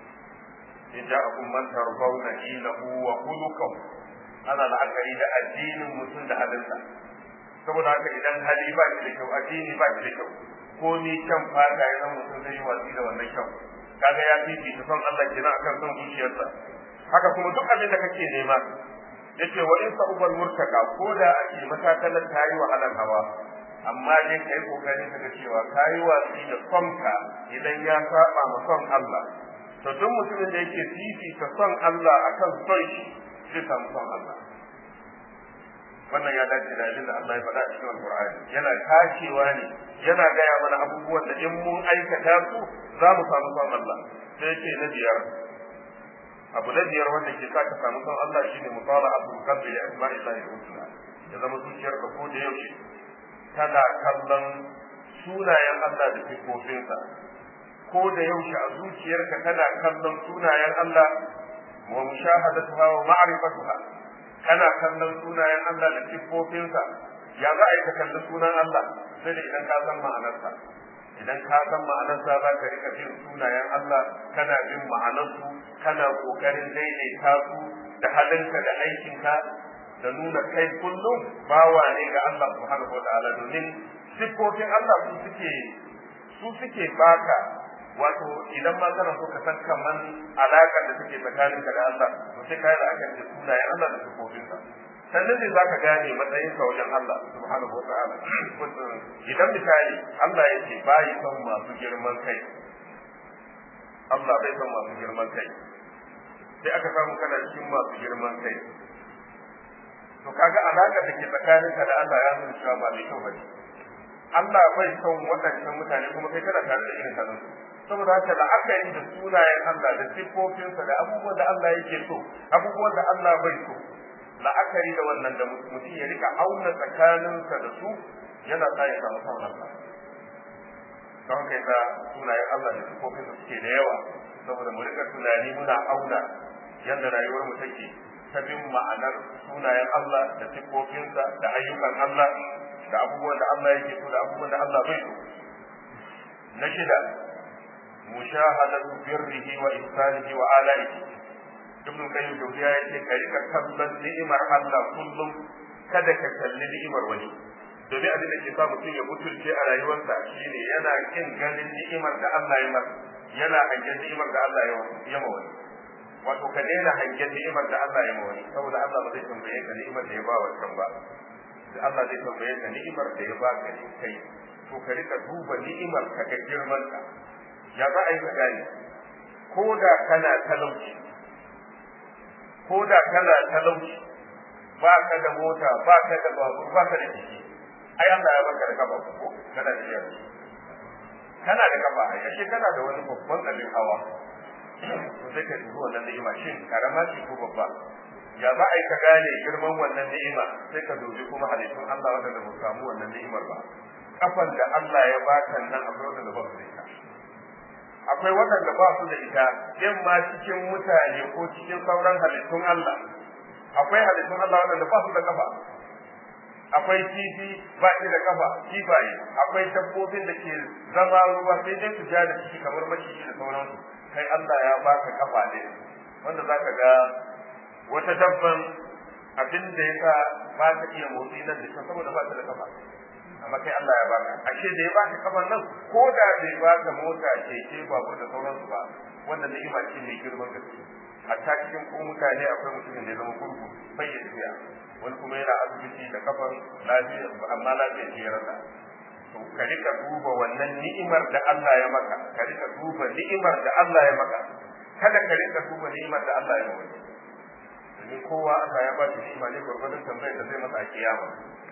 in ja'akum man tarbawna dinahu wa khuluquhu ana la'akari da addinin mutum da halinsa saboda haka idan hali ba shi da kyau addini ba shi da kyau ko ni kyan fata ya zama mutum zai yi watsi da wannan kyau kaga ya fifita son Allah kenan akan son zuciyarsa haka kuma duk abin da kake nema yace wa in sa'ubal murtaka ko da ake matakalar tayi wahalar hawa amma dai kai kokari kaga cewa kayi watsi da sonka idan ya saba ma son Allah to duk mutumin da yake fifita son Allah akan son shi zai samu son Allah wannan ya dace da abin da Allah ya faɗa a cikin Al-Qur'ani yana kashewa ne yana gaya mana abubuwan da in mun aikata su za mu samu son Allah sai yake na biyar abu na biyar wanda ke sa ka samu son Allah shine mutala abu kalbi da asma'i Allah husna ya zama zuciyarka ko da yaushe tana kallon sunayen Allah da sifofinsa ko da yaushe a zuciyarka tana kallon sunayen Allah wa mushahadatuha wa ma'rifatuha kana kallon sunayen Allah da siffofinsa ya za a yi ka kalli sunan Allah sai da idan ka san ma'anarsa idan ka san ma'anarsa za ka rika bin sunayen Allah kana bin ma'anarsu kana kokarin daidaita su da halinka da aikinka da nuna kai kullum bawa ne ga Allah subhanahu wa ta'ala domin siffofin Allah su suke su suke baka wato idan ma kana so ka san kaman alaƙar da take tsakaninka da Allah to sai kai la'akari da sunayen Allah da sifofinsa sannan ne zaka gane matsayin ka wajen Allah subhanahu wa ta'ala idan misali Allah ya ce bai son masu girman kai Allah bai son masu girman kai sai aka samu kana cikin masu girman kai to kaga alaƙar da ke tsakaninka da Allah ya nuna cewa ba mai kyau bane Allah bai son waɗannan mutane kuma kai kana tare da irin kanan saboda haka la'akari da sunayen Allah da siffofinsa da abubuwan da Allah yake so abubuwan da Allah bai so la'akari da wannan da mutum ya rika auna tsakaninsa da su yana sa ya samu son Allah don kai da sunayen Allah da siffofinsa suke da yawa saboda mu rika tunani muna auna yadda rayuwar mu take ta bin ma'anar sunayen Allah da siffofinsa da ayyukan Allah da abubuwan da Allah yake so da abubuwan da Allah bai so na shida mushahadatu birrihi wa ihsanihi wa alaihi ibn qayyim jawziya yace ka rika kallon ni'imar Allah kullum kada ka kalli ni'imar wani domin abin da ke sa mutum ya mutunce a rayuwarsa shine yana kin ganin ni'imar da Allah ya masa yana hangen ni'imar da Allah ya ma wani wato ka daina hangen ni'imar da Allah ya ma wani saboda Allah ba zai tambaye ka ni'imar da ya ba wa kan ba da Allah zai tambaye ka ni'imar da ya ba ka kai to ka rika duba ni'imar ka ga girman ka ya za a yi ka gane ko da kana talauci ko da kana talauci ba ka da mota ba ka da babur ba ka da kiki ai Allah ya baka da kafa ko kana da shi kana da kafa ai ashe kana da wani babban abin hawa to sai ka dubi wannan ni'ima shin karama ce ko babba ya za a yi ka gane girman wannan ni'ima sai ka dubi kuma halittun Allah wanda ba samu wannan ni'imar ba kafan da Allah ya baka nan akwai wanda ba su da ita akwai waɗanda ba su da ita in ma cikin mutane ko cikin sauran halittun Allah akwai halittun Allah waɗanda ba su da kafa akwai kifi ba shi da kafa kifaye akwai dabbobin da ke zama ruwa sai dai su ja da ciki kamar maciji da sauransu kai Allah ya baka kafa ne wanda zaka ga wata dabban abin da yasa ba ta iya motsi nan da can saboda ba ta da kafa amma kai Allah ya baka ashe da ya baka kafan nan ko da bai baka mota keke babur da sauransu ba wannan ni'ima ce mai girman gaske hatta cikin ko mutane akwai mutumin da ya zama gurgu bai ya tafiya wani kuma yana asibiti da kafan lafiya amma lafiya ce ya rasa to ka rika duba wannan ni'imar da Allah ya maka ka rika duba ni'imar da Allah ya maka kada ka rika duba ni'imar da Allah ya maka domin kowa Allah ya ba shi ni'ima ne gwargwadon tambayar da zai masa a kiyama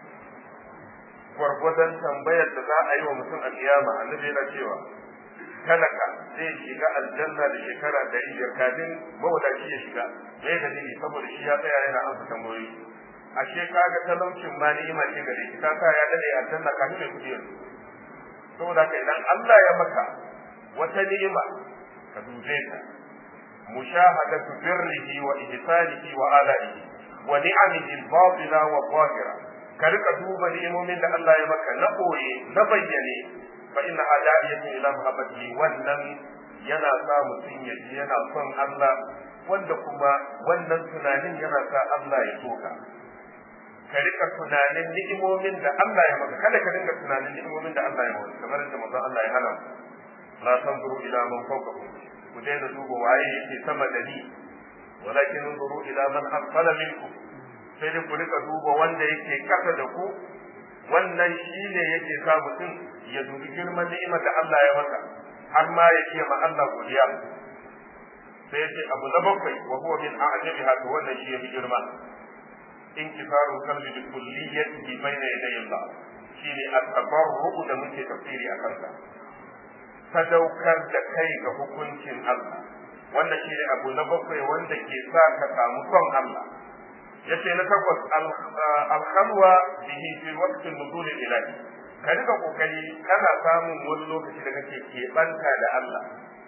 gwargwadon tambayar da za a yi wa mutum a kiyama annabi yana cewa talaka zai shiga aljanna da shekara ɗari biyar kafin mawadaci ya shiga me ya dalili saboda shi ya tsaya yana amsa tambayoyi ashe kaga talaucin ma ni'ima ce gare shi ta sa ya dade aljanna kafin mai kudi yanzu saboda haka idan Allah ya maka wata ni'ima ka dube ta mushahadatu birrihi wa ihsanihi wa ala'ihi wa ni'amihi al-batina wa zahira ka rika duba ni'imomin da Allah ya maka na koye na bayyane fa inna hada'iyatu ila mahabbati wannan yana sa mutum ya ji yana son Allah wanda kuma wannan tunanin yana sa Allah ya soka ka rika tunanin ni'imomin da Allah ya maka kada ka dinga tunanin ni'imomin da Allah ya maka kamar da manzon Allah ya hana la tanzuru ila man fawqakum ku daina duba waye yake sama da ni walakin anzuru ila man asfala minkum sai dai ku rika duba wanda yake kasa da ku wannan shine yake sa mutum ya dubi girman ni'imar da Allah ya maka har ma ya ce ma Allah godiya sai ya ce abu na bakwai wa huwa min a'jabiha to wannan shi ya fi girma انكسار القلب بكليته بين يدي الله shine at-tabarru da muke tafsiri a kansa sadaukar da kai ga hukuncin Allah wannan shine abu na bakwai wanda ke sa ka samu son Allah yace na takwas al-khalwa bihi fi waqti nuzul ilahi ka rika kokari kana samun wani lokaci da kake keɓanta da Allah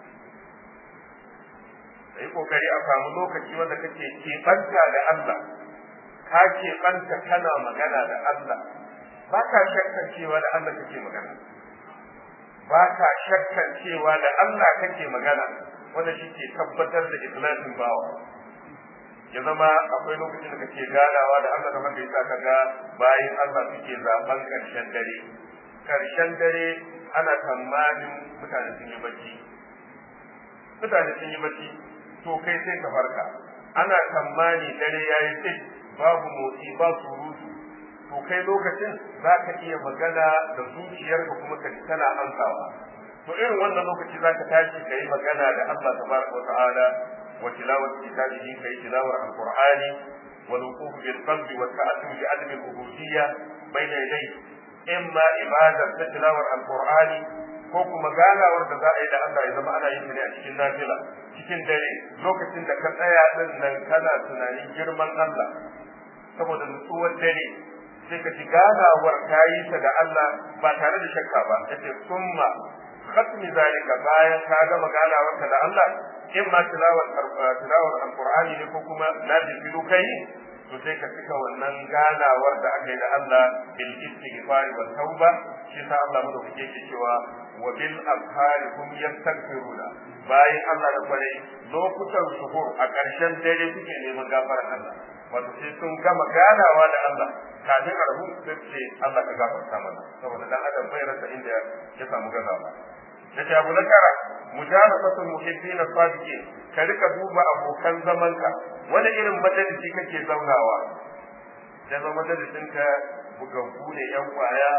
kai kokari a samu lokaci wanda kake keɓanta da Allah ka keɓanta kana magana da Allah ba ka shakkan cewa da Allah kake magana ba ka shakkan cewa da Allah kake magana wanda shi ke tabbatar da ikhlasin bawa ya zama akwai lokacin da kake ganawa da Allah da haka yasa kaga bayan Allah suke zaben karshen dare karshen dare ana tsammanin mutane sun yi bacci mutane sun yi bacci to kai sai ka farka ana tsammani dare yayi sai babu motsi ba surutu to kai lokacin za ka iya magana da zuciyarka kuma ka tana ansawa to irin wannan lokaci za ka tashi ka yi magana da Allah tabaraka wa ta'ala wa tilawat kitabihi kai tilawar alqur'ani wal wuquf bil qalbi wa ta'atum bi adami al-ubudiyyah bayna yadayhi imma ibadar ta tilawar alqur'ani ko kuma ganawar da za a yi da Allah ya zama ana yin ta ne a cikin nafila cikin dare lokacin da ka tsaya din nan kana tunanin girman Allah saboda nutsuwar dare sai ka ji ganawar ta yi ta da Allah ba tare da shakka ba yace summa khatmi zalika bayan ka gama ganawar ka da Allah in ma tilawar tilawar alqur'ani ne ko kuma nafilu kai to sai ka cika wannan ganawar da aka yi da Allah bil istighfar wa tauba shi sa Allah mu da yake cewa wa bil afhari hum yastaghfiruna bayan Allah da kware lokutan suhur a ƙarshen dare suke neman gafarar Allah wato sai sun gama ganawa da Allah kafin a rabu sai ce Allah ka gafarta mana saboda dan adam bai rasa inda ya samu gazawa da ta abu na tara mujalasatul muhibbina sadiqin ka rika duba abokan zamanka wani irin majalisi kake zaunawa da zama majalisin ka bugaggu ne yan kwaya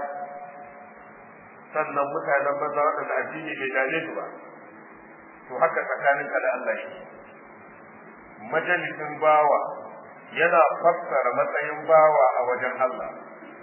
sannan mutanen banza waɗanda addini bai dame su ba to haka tsakaninka da Allah yake majalisin bawa yana fassara matsayin bawa a wajen Allah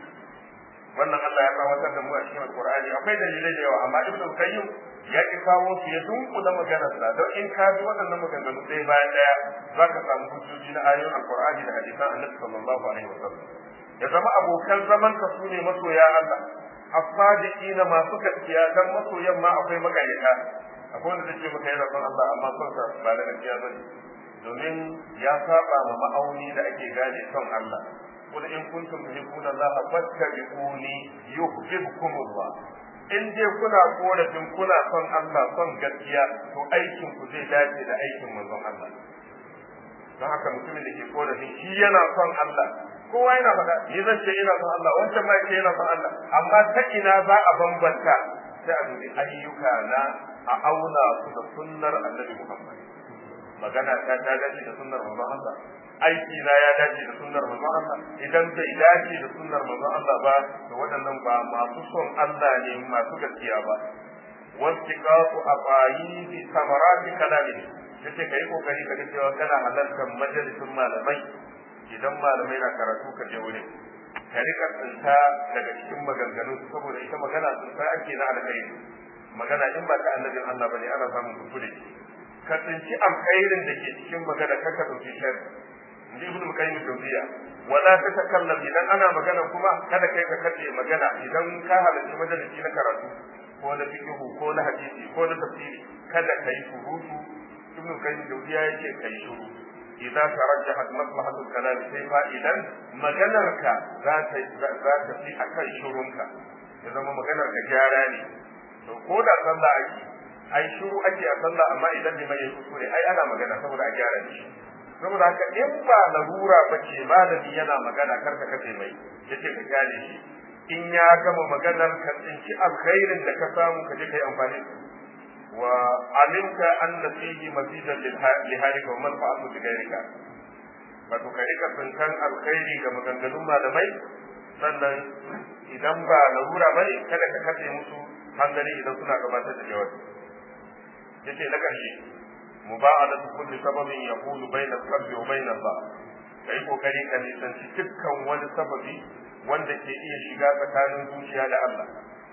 wannan Allah ya kawatar da mu a cikin Alƙur'ani akwai dalilai da yawa amma Ibn Qayyim ya ki kawo su ya dunkula maganar sa don in ka ji waɗannan maganganu ɗaya bayan ɗaya za ka samu hujjoji na ayoyin Alƙur'ani da hadisan Annabi sallallahu alaihi wasallam ya zama abokan zaman ka su ne masoya Allah as-sadiqina masu gaskiya dan masoyan ma akwai magayyata akwai wanda zai ce maka yana son Allah amma son sa ba da gaskiya bane domin ya saba ma ma'auni da ake gane son Allah قل إن كنتم تحبون الله فاتبعوني يحببكم الله in dai kuna korafin kuna son Allah son gaskiya to aikin ku zai dace da aikin manzon Allah don haka mutumin da ke korafin shi yana son Allah kowa yana faɗa ni zan ce ina son Allah wancan ma yake yana son Allah amma ta ina za a bambanta sai a dubi ayyuka na a auna su da sunnar Annabi Muhammad magana ta ta dace da sunnar manzon Allah aiki na ya dace da sunnar manzon Allah idan bai dace da sunnar manzon Allah ba to waɗannan ba masu son Allah ne masu gaskiya ba wastiqatu aqaidi samarati kalami yace kai kokari ka cewa kana halartar majalisin malamai idan malamai na karatu ka je wurin ka rika tsinta daga cikin maganganu saboda ita magana tsinta ake na alkhairi magana in ba ta annabin Allah bane ana samun kuskure ka tsinci alkhairin da ke cikin magana kaka dauki sharri inji ibnu qayyim jawziya wala tatakallam idan ana magana kuma kada kai ka kace magana idan ka halarci majalisi na karatu ko na fiqh ko na hadisi ko na tafsiri kada kai surutu ibnu qayyim jawziya yake kai shuru idan tarajjahat maslahatu kalam sai fa idan maganarka za ta za ta fi akan shurunka ya zama maganar ka gyara ne to ko da sallah ake ai shuru ake a sallah amma idan liman ya kuskure ai ana magana saboda a gyara shi saboda haka in ba larura ba ce malami yana magana karka kace mai yace ka gane shi in ya gama maganar ka tsinci alkhairin da ka samu ka je kai amfani wa alimta anna fihi mazidan li halika wa manfa'atu bi ghayrika wato ka rika tsinkan alkhairi ga maganganun malamai sannan idan ba larura bane kada ka kace musu hankali idan suna gabatar da jawabi yace na karshe مباعدة كل سبب يقول بين القلب وبين الله kai kokari ka nisanci dukkan wani sababi wanda ke iya shiga tsakanin zuciya da Allah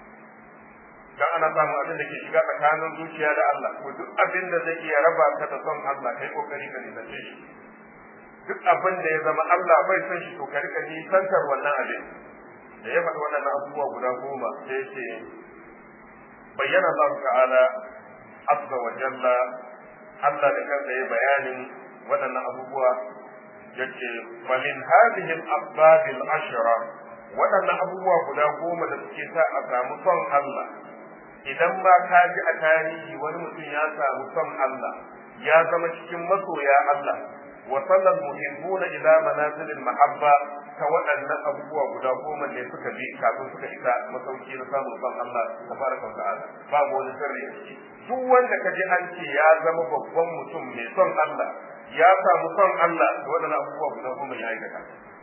dan ana samun abin da ke shiga tsakanin zuciya da Allah ko duk abin da zai iya raba ka da son Allah kai kokari ka nisance shi duk abin da ya zama Allah bai son shi to ka rika nisantar wannan abin da ya faɗi waɗannan abubuwa guda goma sai ya ce bayyana Allah ta'ala azza wa jalla Allah da kansa ya bayanin waɗannan abubuwa yace falin hadhihi al-asbab al-ashra waɗannan abubuwa guda goma da suke sa a samu son Allah idan ma ka ji a tarihi wani mutum ya samu son Allah ya zama cikin masoya Allah wa sallal muhibbuna ila manazil al-mahabba ta waɗannan abubuwa guda goma ne suka bi kafin suka isa masauki na samun son Allah tabaraka wa ta'ala babu wani sirri a ciki duk wanda ka ji an ce ya zama babban mutum mai son Allah ya samu son Allah da waɗannan abubuwa guda goma ya aikata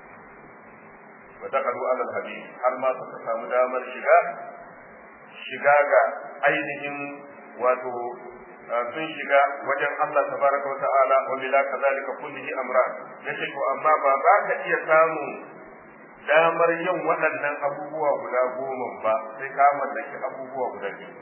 wa taqadu ala al-hadith har ma suka samu damar shiga shiga ga ainihin wato sun shiga wajen Allah tabaraka wa ta'ala wa bila kadhalika kullihi amra yace ko amma ba za ka iya samu damar yin waɗannan abubuwa guda goma ba sai ka mallaki abubuwa guda biyu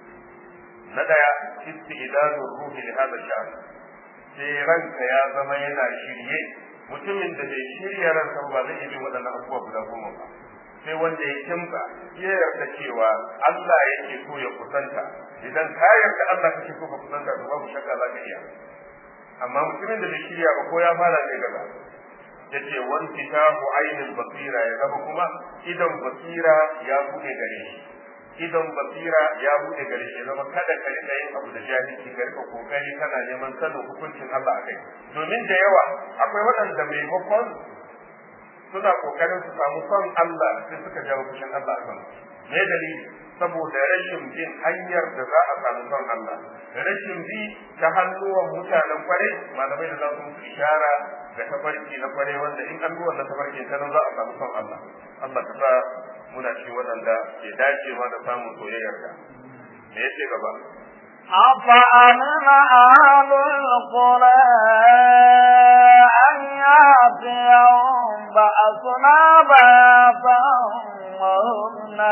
na daya istidadul ruhi li hada sha'n sai ranka ya zama yana shirye mutumin da bai shirya ransa ba zai yi waɗannan abubuwa guda goma ba sai wanda ya kimsa ya yarda cewa Allah yake so ya kusanta idan ka yarda Allah kake so ka kusanta to babu shakka za ka iya amma mutumin da bai shirya ba ko ya fara ne gaba yace wan fitahu ainul basira ya zama kuma idan basira ya bude gare shi idan basira ya bude gare shi zama kada ka rika yin abu da jahilci ka rika kokari kana neman sanin hukuncin Allah a kai domin da yawa akwai waɗanda maimakon suna kokarin su samu son Allah sai suka jawo fushin Allah a kan me dalili saboda rashin bin hanyar da za a samu son Allah rashin bi ta hannuwan mutanen kwarai malamai da za su musu ishara ga tafarki na kwarai wanda in an bi wannan tafarkin ta nan za a samu son Allah Allah ka sa muna ci waɗanda ke dacewa da samun soyayyar ka me yace gaba أفأمن أهل القرى أن يأتيهم بأسنا بياتا وهم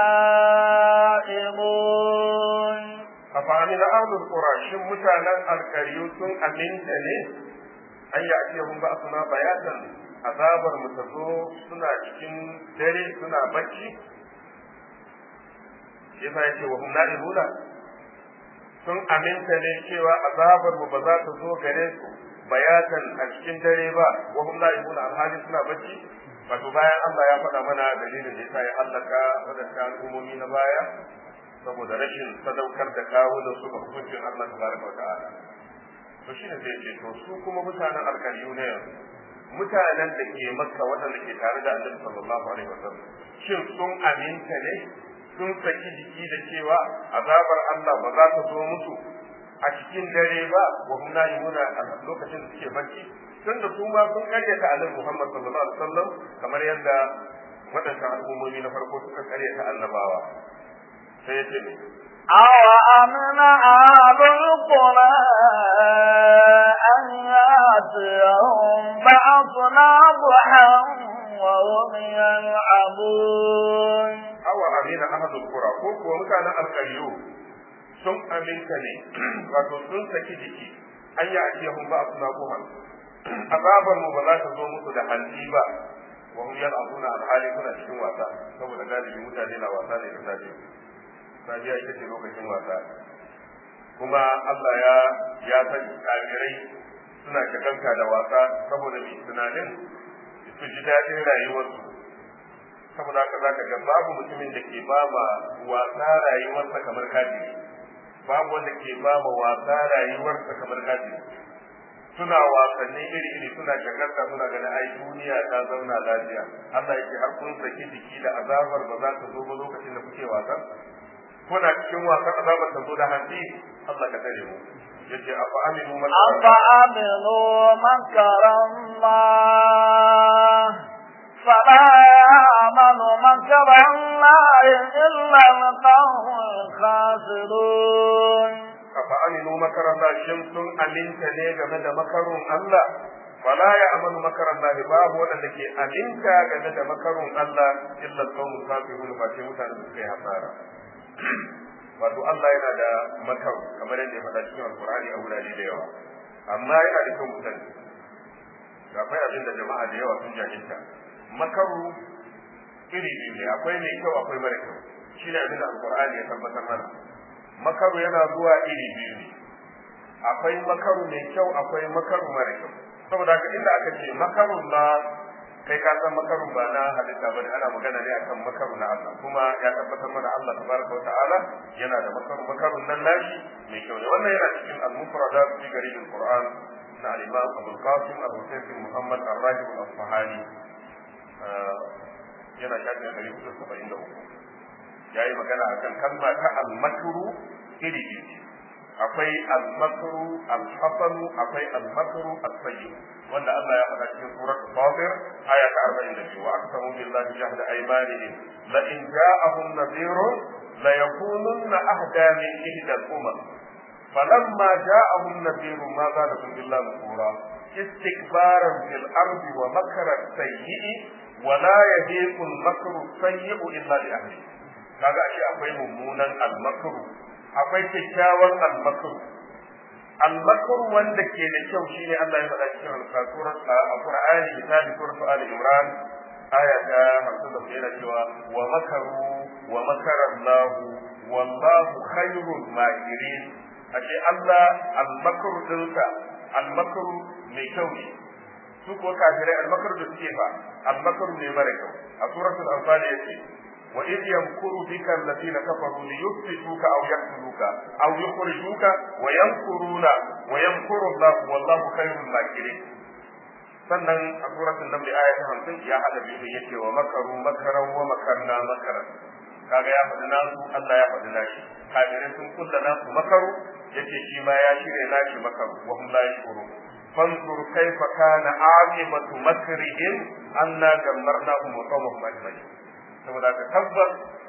نائمون أفأمن أهل القرى شم متانا الكريم سن أمنت ne an yi ake hun ba suna bayatan azabar mu ta zo suna cikin dare suna bacci yasa yake wa hum na'ibuna sun aminta ne cewa azabar mu ba za ta zo gare su bayatan a cikin dare ba wa hum na'ibuna alhali suna bacci wato bayan Allah ya faɗa mana dalilin da yasa ya hallaka wadannan al'ummomi na baya saboda rashin sadaukar da kawunan su ga hukuncin Allah tabaraka wa ta'ala to shi ne zai ce to su kuma mutanen alkaliyu ne mutanen da ke makka waɗanda ke tare da annabi sallallahu alaihi wasallam shin sun aminta ne sun saki jiki da cewa azabar Allah ba za ta zo musu a cikin dare ba wa hum na'imuna a lokacin da suke bacci tun da su ma sun karyata annabi Muhammad sallallahu alaihi wasallam kamar yadda waɗannan al'ummomi na farko suka karyata annabawa sai ya ce أوأمن أهل القرى أن يأتيهم بأسنا ضحى وهم يلعبون awa amina ahadul qura ko kuwa mutanen alƙaryu sun aminta ne wato sun saki jiki an yi ajiyahun ba su na kuhan azabar mu ba za ta zo musu da hanci ba wa hum yal'abuna alhali suna cikin wasa saboda galibi mutane na wasa ne da safe safiya ita ce lokacin wasa kuma Allah ya ya san kafirai suna shagalta da wasa saboda mai tunanin su ji daɗin rayuwarsu saboda haka zaka ga babu mutumin da ke ba ma wasa rayuwarsa kamar kafiri babu wanda ke ba ma wasa rayuwarsa kamar kafiri suna wasanni iri iri suna shagarta suna ganin ai duniya ta zauna lafiya Allah yake har kun saki jiki da azabar ba za ta zo ba lokacin da kuke wasan kuna cikin wasan azabar ta zo da hanci Allah ka tare mu yace afa aminu man أفأمنوا مكر الله فلا يأمن مكر الله إلا القوم الخاسرون afa aminu makaran Allah shin sun aminta ne game da makarun Allah fala ya amanu makaran Allah babu wanda ke aminta game da makarun Allah illa qawmun kafirun ba sai mutane da suka yi hasara wato Allah yana da makaru kamar yadda ya faɗa cikin alkur'ani a wurare da yawa amma yana da kyau mutane ga akwai abin da jama'a da yawa sun jahilta makaru iri biyu ne akwai mai kyau akwai mara kyau shi ne abin da alkur'ani ya tabbatar mana makaru yana zuwa iri biyu ne akwai makaru mai kyau akwai makaru mara kyau saboda haka inda aka ce makarun na kai ka san makarun ba na halitta bane ana magana ne akan makaru na Allah kuma ya tabbatar mana Allah tabaraka wa ta'ala yana da makaru makarun nan nashi mai kyau ne wannan yana cikin al-mufradat fi garib al-Qur'an na al-Imam Abu Qasim Abu Sayyid Muhammad Ar-Rajib al-Asfahani yana shafin 473 yayi magana akan kalma ta al-makru iri biyu akwai al-makru al-hasanu akwai al-makru as-sayyi wanda Allah ya faɗa cikin surat Fatir aya ta 42 wa aqsamu billahi jahda aymanihim la in ja'ahum nadhirun la yakununna ahda min ihda al-umam falamma ja'ahum nadhirun ma zadahum illa nufura استكبارا في الأرض ومكر السيء ولا يهيق المكر السيء إلا لأهله kaga ashe akwai mummunan almakru akwai kyakkyawan almakru almakru wanda ke da kyau shine Allah ya faɗa cikin surar Al-Qur'ani misali surat Ali Imran aya ta 50 yana cewa wa makaru wa makara Allah wallahu khairul makirin ashe Allah almakru dinsa almakru mai kyau ne su ko kafirai almakru da suke fa almakru ne mara kyau a suratul anfal yace وإذ يمكر بك الذين كفروا ليثبتوك أو يقتلوك أو يخرجوك ويمكرون ويمكر الله والله خير الماكرين sannan a suratul naml aya ta 50 ya hada biyu yace wa makaru makaran wa makarna makaran kaga ya faɗi nasu Allah ya faɗi nashi kafirai sun kulla nasu makaru yace shi ma ya shirya nashi makaru wa hum la yashkurun fanzur kaifa kana aqibatu makrihim anna dammarnahum wa qawmahum ajma'in saboda ka tabbas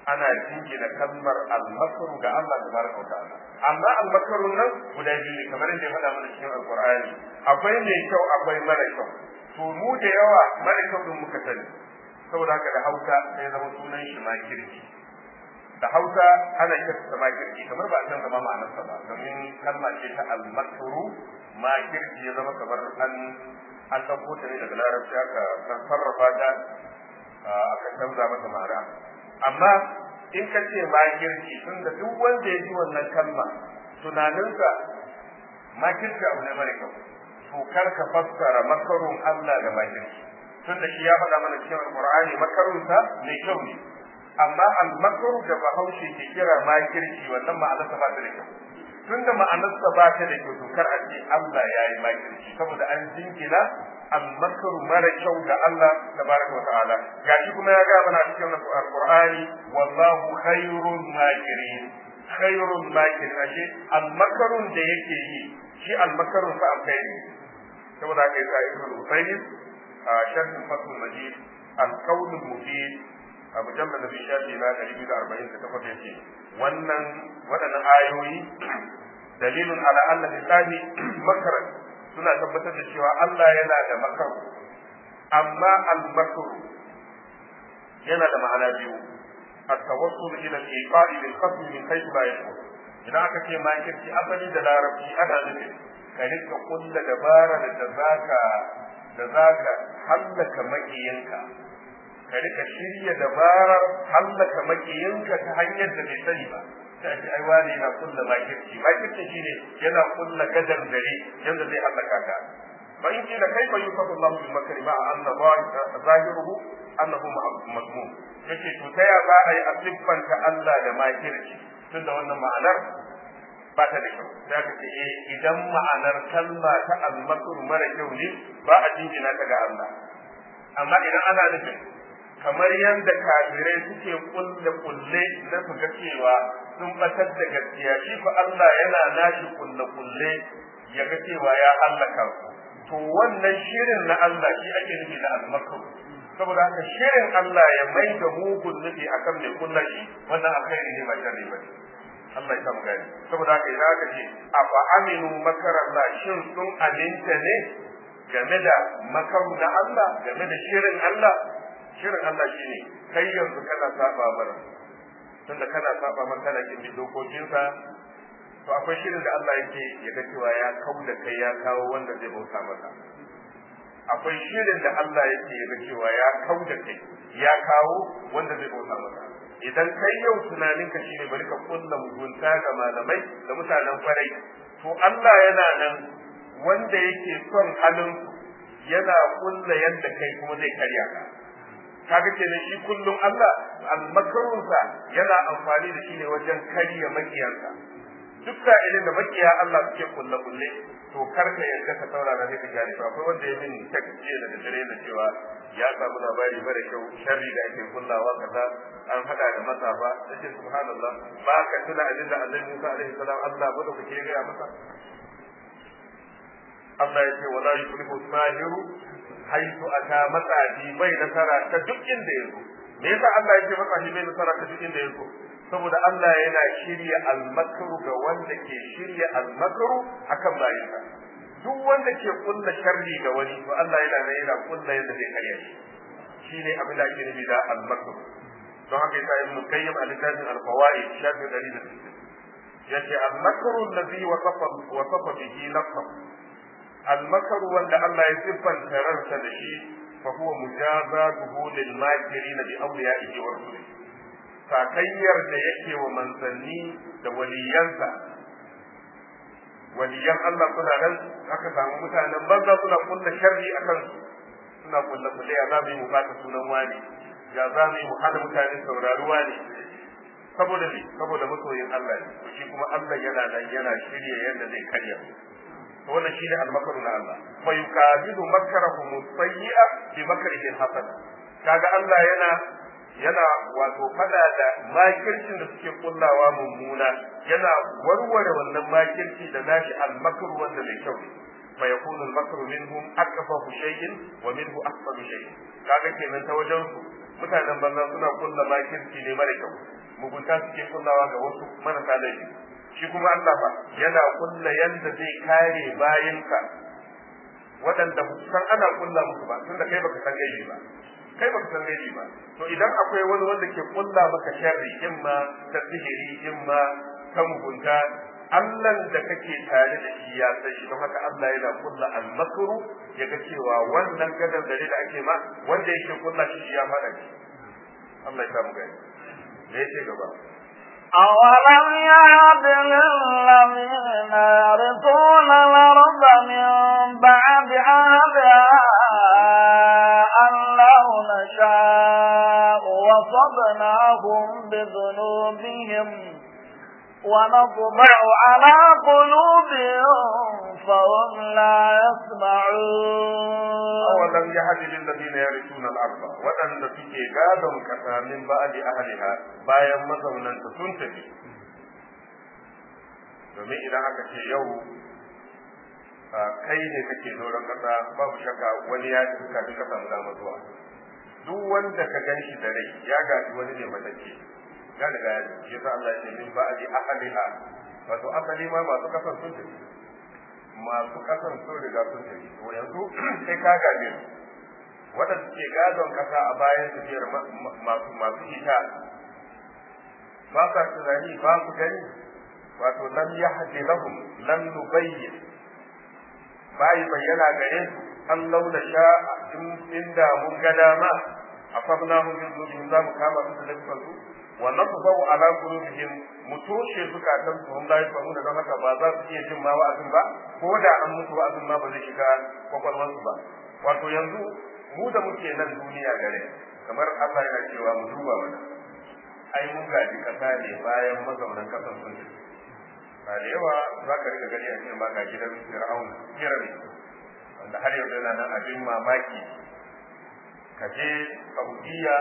ana jingina kalmar almakaru ga Allah tabaraka wa ta'ala amma almakaru nan guda biyu ne kamar yadda ya faɗa mana cikin alqur'ani akwai mai kyau akwai mara kyau to mu da yawa mara kyau din muka sani saboda haka da Hausa sai zama sunan shi makirci da Hausa ana kirkata makirci kamar ba a san zama ma'anarsa ba domin kalma ce ta almakaru makirci ya zama kamar an an ɗauko ta ne daga larabci aka sarrafa ta aka canza mata ma'ana amma in ka ce makirci tun da duk wanda ya ji wannan kalma tunaninsa makirci abu ne mara kyau to kar ka fassara makarun Allah da makirci tun da shi ya faɗa mana cikin alƙur'ani makarunsa mai kyau ne amma al-makaru da bahaushe ke kira makirci wannan ma'anarsa ba ta da kyau tun da ma'anarsa ba ta da kyau to kar a ce Allah ya yi makirci saboda an jinkina al-makaru mara kyau ga Allah tabaraka wa ta'ala gashi kuma ya ga mana cikin alqur'ani wallahu khairul makirin khairul makirin ashe al-makarun da yake yi shi al-makarun fa alkhairi saboda haka yasa ibnu al-usaymin a sharh fathul majid al-qawl al-mufid a mujallad da shafi na 248 yace wannan waɗannan ayoyi dalilun ala anna lisani makaran suna tabbatar da cewa Allah yana da makaru amma al-makaru yana da ma'ana biyu at-tawassul ila al-iqa'i bil qasd min haythu la yashur idan aka ce makirci asali da larabci ana nufin ka rika kulla dabara da zaka da zaka hallaka makiyinka ka rika shirya dabarar hallaka makiyinka ta hanyar da bai sani ba sai ce ai wani yana kulla makirci makirci shine yana kulla gadar dare yanda zai hallaka ka fa in kila kaifa yusafu Allahu bil makri ma anna zahiruhu annahu mazmum yace to ta ya za a yi asiffanta Allah da makirci tunda wannan ma'anar ba ta da kyau za ka ce eh idan ma'anar kalma ta al-makr mara kyau ne ba a jingina ta ga Allah amma idan ana nufin kamar yadda kafirai suke kulle kulle na su ga cewa sun batar da gaskiya shi fa Allah yana nashi kulle kulle ya ga cewa ya hallaka su to wannan shirin na Allah shi ake nufi da almakar saboda haka shirin Allah ya mai da mugun nufi akan mai kulla shi wannan alkhairi ne ba sharri ba Allah ya samu gani saboda haka idan aka ce afa aminu makarallah shin sun aminta ne game da makaru na Allah game da shirin Allah shirin Allah shine kai yanzu kana saba mana tunda kana saba mana kana kin dokokinsa to akwai shirin da Allah yake ya ga cewa ya kau da kai ya kawo wanda zai bauta masa akwai shirin da Allah yake ya ga cewa ya kau da kai ya kawo wanda zai bauta masa idan kai yau tunaninka shine bari ka kulla mugunta ga malamai da mutanen kwarai to Allah yana nan wanda yake son halin yana kulla yadda kai kuma zai karya ka kaga kenan shi kullum Allah almakarunsa yana amfani da shi ne wajen karya makiyansa duk sa'ilin da makiya Allah suke kulle kulle to kar ka yarda ka saurara sai ka gane ba akwai wanda ya bin tek jiya da dare da cewa ya samu labari mara kyau sharri da ake kullawa kaza an hada da matsafa sai subhanallah ba ka tuna abin da Annabi Musa alaihi salam Allah ba da kuke ga masa Allah ya ce wala yuflihu sahiru haitu aka matsaji bai nasara ta duk inda yazo me yasa Allah ya ce matsaji bai nasara ta duk inda yazo saboda Allah yana shirya almakaru ga wanda ke shirya almakaru akan bayinsa duk wanda ke kulla sharri ga wani to Allah yana nan yana kulla yadda zai karya shi shine abin da ake nufi da almakaru don haka yasa ibn qayyim a littafin al-fawaid shafi 160 yace almakaru allazi wasafa wasafa bihi nafsahu almakaru wanda Allah ya siffanta ransa da shi fa huwa mujazatuhu lil makirin bi awliyaihi wa rusulihi sakayyar da yake wa manzanni da waliyansa waliyan Allah suna nan aka samu mutanen banza suna kulla sharri akan su suna kulla kulle ya zamu yi mu bata sunan wani ya zamu yi mu hana mutane saurari wani saboda ne saboda masoyin Allah ne shi kuma Allah yana nan yana shirye yadda zai karya to wannan shine almakaru na Allah fa yukabidu makarahum sayyi'a bi makrihi hasan kaga Allah yana yana wato fada da makircin da suke kullawa mummuna yana warware wannan makirci da nashi almakr wanda mai kyau fa yakunu almakr minhum akfafu shay'in wa minhu ahsanu shay'in kaga kenan ta wajen su mutanen banza suna kulla makirci ne mara kyau mugunta suke kullawa ga wasu marasa laifi shi kuma Allah ba yana kulla yanda zai kare bayinka waɗanda ba su san ana kulla musu ba tunda kai baka san gaibi ba kai baka san gaibi ba to idan akwai wani wanda ke kulla maka sharri in ma ta sihiri in ma ta mugunta Allah da kake tare da shi ya san shi don haka Allah yana kulla al-makru ya ga cewa wannan gadar dare da ake ma wanda yake kulla shi ya fada shi Allah ya samu gani da yake gaba أولم يهد للذين يرثون الأرض من بعد أهلها أن لو نشاء وصبناهم بذنوبهم ونطبع على قلوبهم فهم لا يسمعون أولم يهد للذين يرثون الأرض وأن suke gadon kasa min ba'di ahliha bayan mazaunan ta sun tafi domin idan aka ce yau kai ne kake doron kasa babu shakka wani ya tafi kafin ka samu dama zuwa duk wanda ka gan shi da rai ya gaji wani ne matacce ya riga ya ji shi yasa Allah ya ce min ba'di ahliha wato asali ma masu kasan sun tafi masu kasan sun riga sun tafi to yanzu sai ka gaje su waɗanda suke gadon kasa a bayan tafiyar masu masu ita ba sa tunani ba su gani wato lam yahdi lahum lam nubayyin bai bayyana gare su an launa sha inda mun ga dama a fabna mun bin zuwa za mu kama su da lafiyar su wa nasbahu ala qulubihim mu toshe zukatan su hum la yafhamuna don haka ba za su iya jin ma wa'azin ba ko da an mutu wa'azin ma ba zai shiga kwakwalwar su ba wato yanzu mu da muke nan duniya gare kamar Allah yana cewa mu duba mana ai mun gaji kasa ne bayan mazaunan kasan sun tafi ba da yawa za ka riga gani a cikin ma ga gidan fir'aun kirari wanda har yanzu yana nan abin mamaki ka je saudiya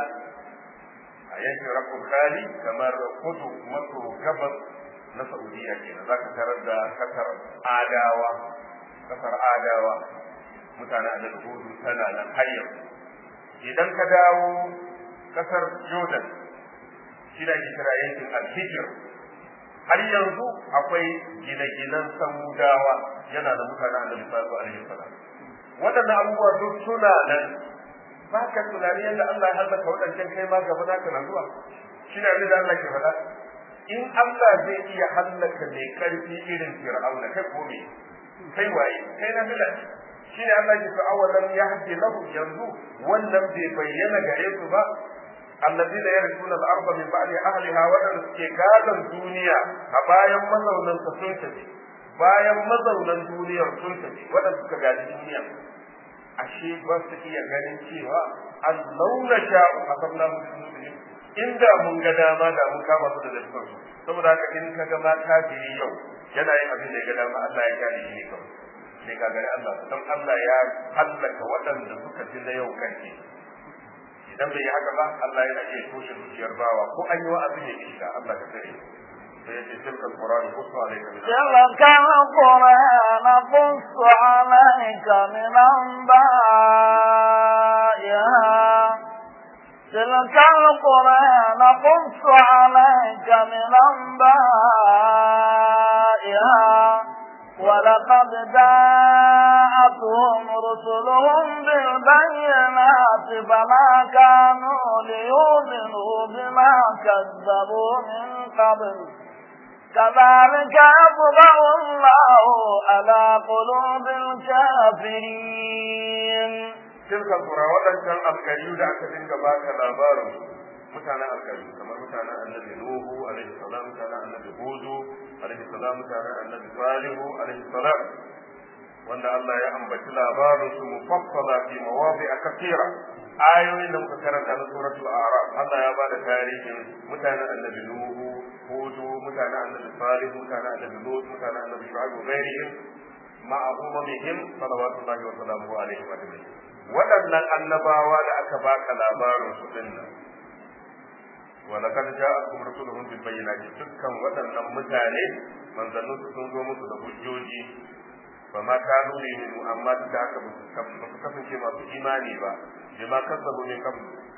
a yankin rakun khali kamar kudu maso gabas na saudiya kenan za ka tarar da kasar adawa kasar adawa mutane a nan hudu tana nan har yanzu idan ka dawo kasar jordan shi da ake kira yankin alhijir har yanzu akwai gine-ginen samudawa yana da mutane a nan sallallahu alaihi wasallam waɗannan abubuwa duk suna nan ba ka tunani yadda Allah ya halaka waɗancan kai ma gaba za ka na zuwa shi ne abin da Allah ke faɗa in Allah zai iya hallaka mai ƙarfi irin fir'auna kai ko me kai waye kai na fila shi ne Allah ke fa awalan ya hake lahu yanzu wannan bai bayyana gare su ba الذين يرثون الأرض من بعد أهلها وأن suke gadon duniya a bayan mazaunan ta sun tafi bayan mazaunan duniyar sun tafi waɗanda suka gadi duniya ashe ba su iya ganin cewa an launa sha'u a sabna musulmi inda mun ga dama da mun kama su da lafiyar su saboda haka in ka ga ma kafiri yau yana yin abin da ya ga dama Allah ya gane shi ne kawai sai ka gani Allah don Allah ya hallaka waɗanda suka fi na yau kanki idan bai yi haka ba Allah yana iya toshe zuciyar bawa ko an yi wa'azi ne shiga Allah ka tare sai yace tilka alquran qussu alayka min تلك القرآن قص عليك من أنبائها تلك القرآن قص عليك من أنبائها ولقد جاءتهم رسلهم بالبينات فما كانوا ليؤمنوا بما كذبوا من قبل كذلك يطبع الله على قلوب الكافرين tilka alqura wadancan alkariyu da aka dinga baka labarin mutanen alkariyu kamar mutanen annabi nuhu alaihi salam mutanen annabi hudu alaihi salam mutanen annabi salihu alaihi salam wanda Allah ya ambaci labarin su mufassala fi mawadi'a kathira ayoyin da muka karanta na suratul a'raf Allah ya bada tarihin mutanen annabi nuhu hudu mutanen annabi salihu mutanen annabi lut mutanen annabi shu'aib wa ghairihim ma'a umamihim salawatullahi wa salamuhu alaihi wa sallam waɗannan annabawa da aka baka labarin su dinnan ولقد جاءتهم رسلهم بالبينات dukkan waɗannan mutane manzannin su sun zo musu da hujjoji ba ma kanu ne minu amma duk da haka ba su kasance masu imani ba bi ma kasabu min qabl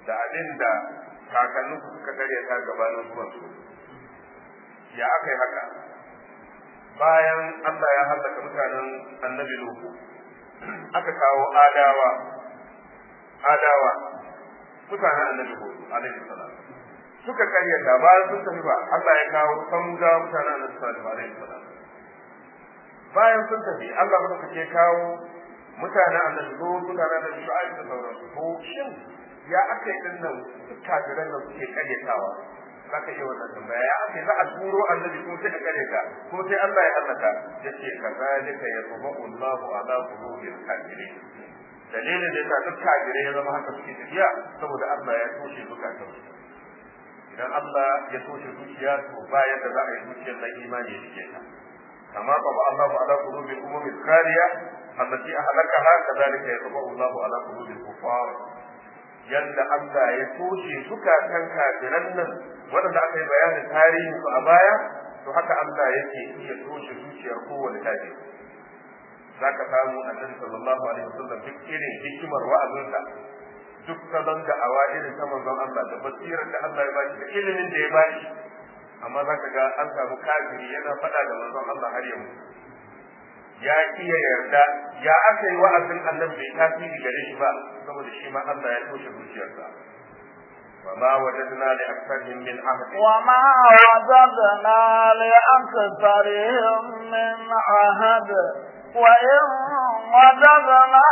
da abin da kakannin su suka karyata gabanin zuwan su ya aka yi haka bayan Allah ya hallaka mutanen annabi Nuhu aka kawo adawa adawa mutanen annabi Hud alaihi salam suka karyata bayan sun tafi ba Allah ya kawo samga mutanen annabi Salih alaihi salam bayan sun tafi Allah muka ke kawo mutanen annabi Hud mutanen annabi Shu'aib da sauransu ko shin ya aka yi dinnan kafiran nan suke karyatawa za ka iya wannan tambaya ya ake za a turo annabi kuma sai a kare ka kuma sai Allah ya hallaka yace kazalika yatba'u Allahu ala qulubil kafirin dalilin da yasa duk kafirai ya zama haka suke tafiya saboda Allah ya toshe zukatan su idan Allah ya toshe zuciya to bayan da za a yi zuciyar nan imani ya shige ta kama qaba Allahu ala qulubil umami khaliya allati ahlakaha kadhalika yatba'u Allahu ala qulubil kuffar yadda Allah ya toshe zukatan kafiran nan waɗanda aka yi bayanin tarihin su a baya to haka Allah yake iya toshe zuciyar kowane kafiri za ka samu annabi sallallahu alaihi wasallam duk irin hikimar wa'azinsa duk salon da awa irin ta manzon Allah da basirar da Allah ya bashi da ilimin da ya bashi amma za ka ga an samu kafiri yana faɗa da manzon Allah har yau ya iya yarda ya aka yi wa'azin annabi bai tasiri gare shi ba saboda shi ma Allah ya toshe zuciyarsa وما وجدنا لأكثرهم من عهد وما وجدنا لأكثرهم من عهد وإن وجدنا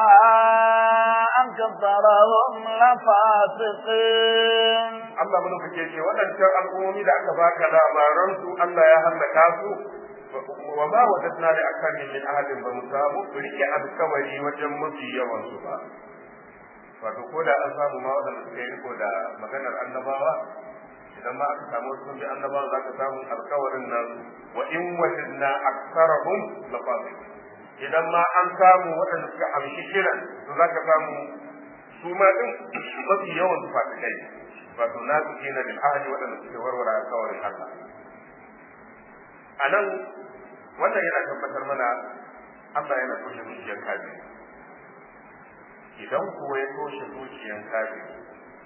أكثرهم لفاسقين Allah mun kake ce waɗancan al'ummomi da aka baka labaran su Allah ya hallaka su wa ma wajadna li aktharihim min ahadin ba mu samu rike alkawari wajen mafi yawan su ba wato ko da an samu ma waɗanda suka yi riko da maganar annabawa idan ma aka samu sun bi annabawa za ka samu alkawarin nan wa in wajadna aktsarahum la fasiqin idan ma an samu waɗanda suka amshi kiran to za ka samu su ma din mafi yawan su fasikai wato na su kina bil ahli waɗanda suke warware alkawarin Allah a nan wannan yana tabbatar mana Allah yana toshe zuciyar kafiri idan kuwa ya toshe zuciyar kafiri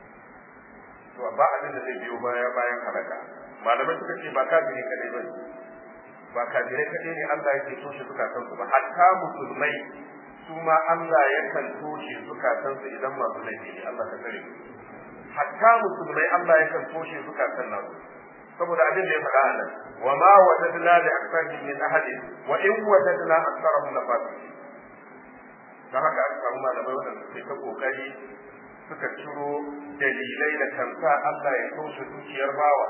to ba abin da zai biyo baya bayan halaka malamai suka ce ba kafiri kadai bane ba kafirai kadai ne Allah yake toshe zukatansu ba hatta musulmai su ma Allah yakan toshe zukatansu idan masu laifi ne Allah ka tsare hatta musulmai Allah yakan toshe zukatan nasu saboda abin da ya faɗa a nan wa ma wajadna li aktharihim min ahadin wa in wajadna aktharahum la fasiqin dan haka aka samu malamai waɗanda suke ta kokari suka ciro dalilai da kansa Allah ya toshe zuciyar bawa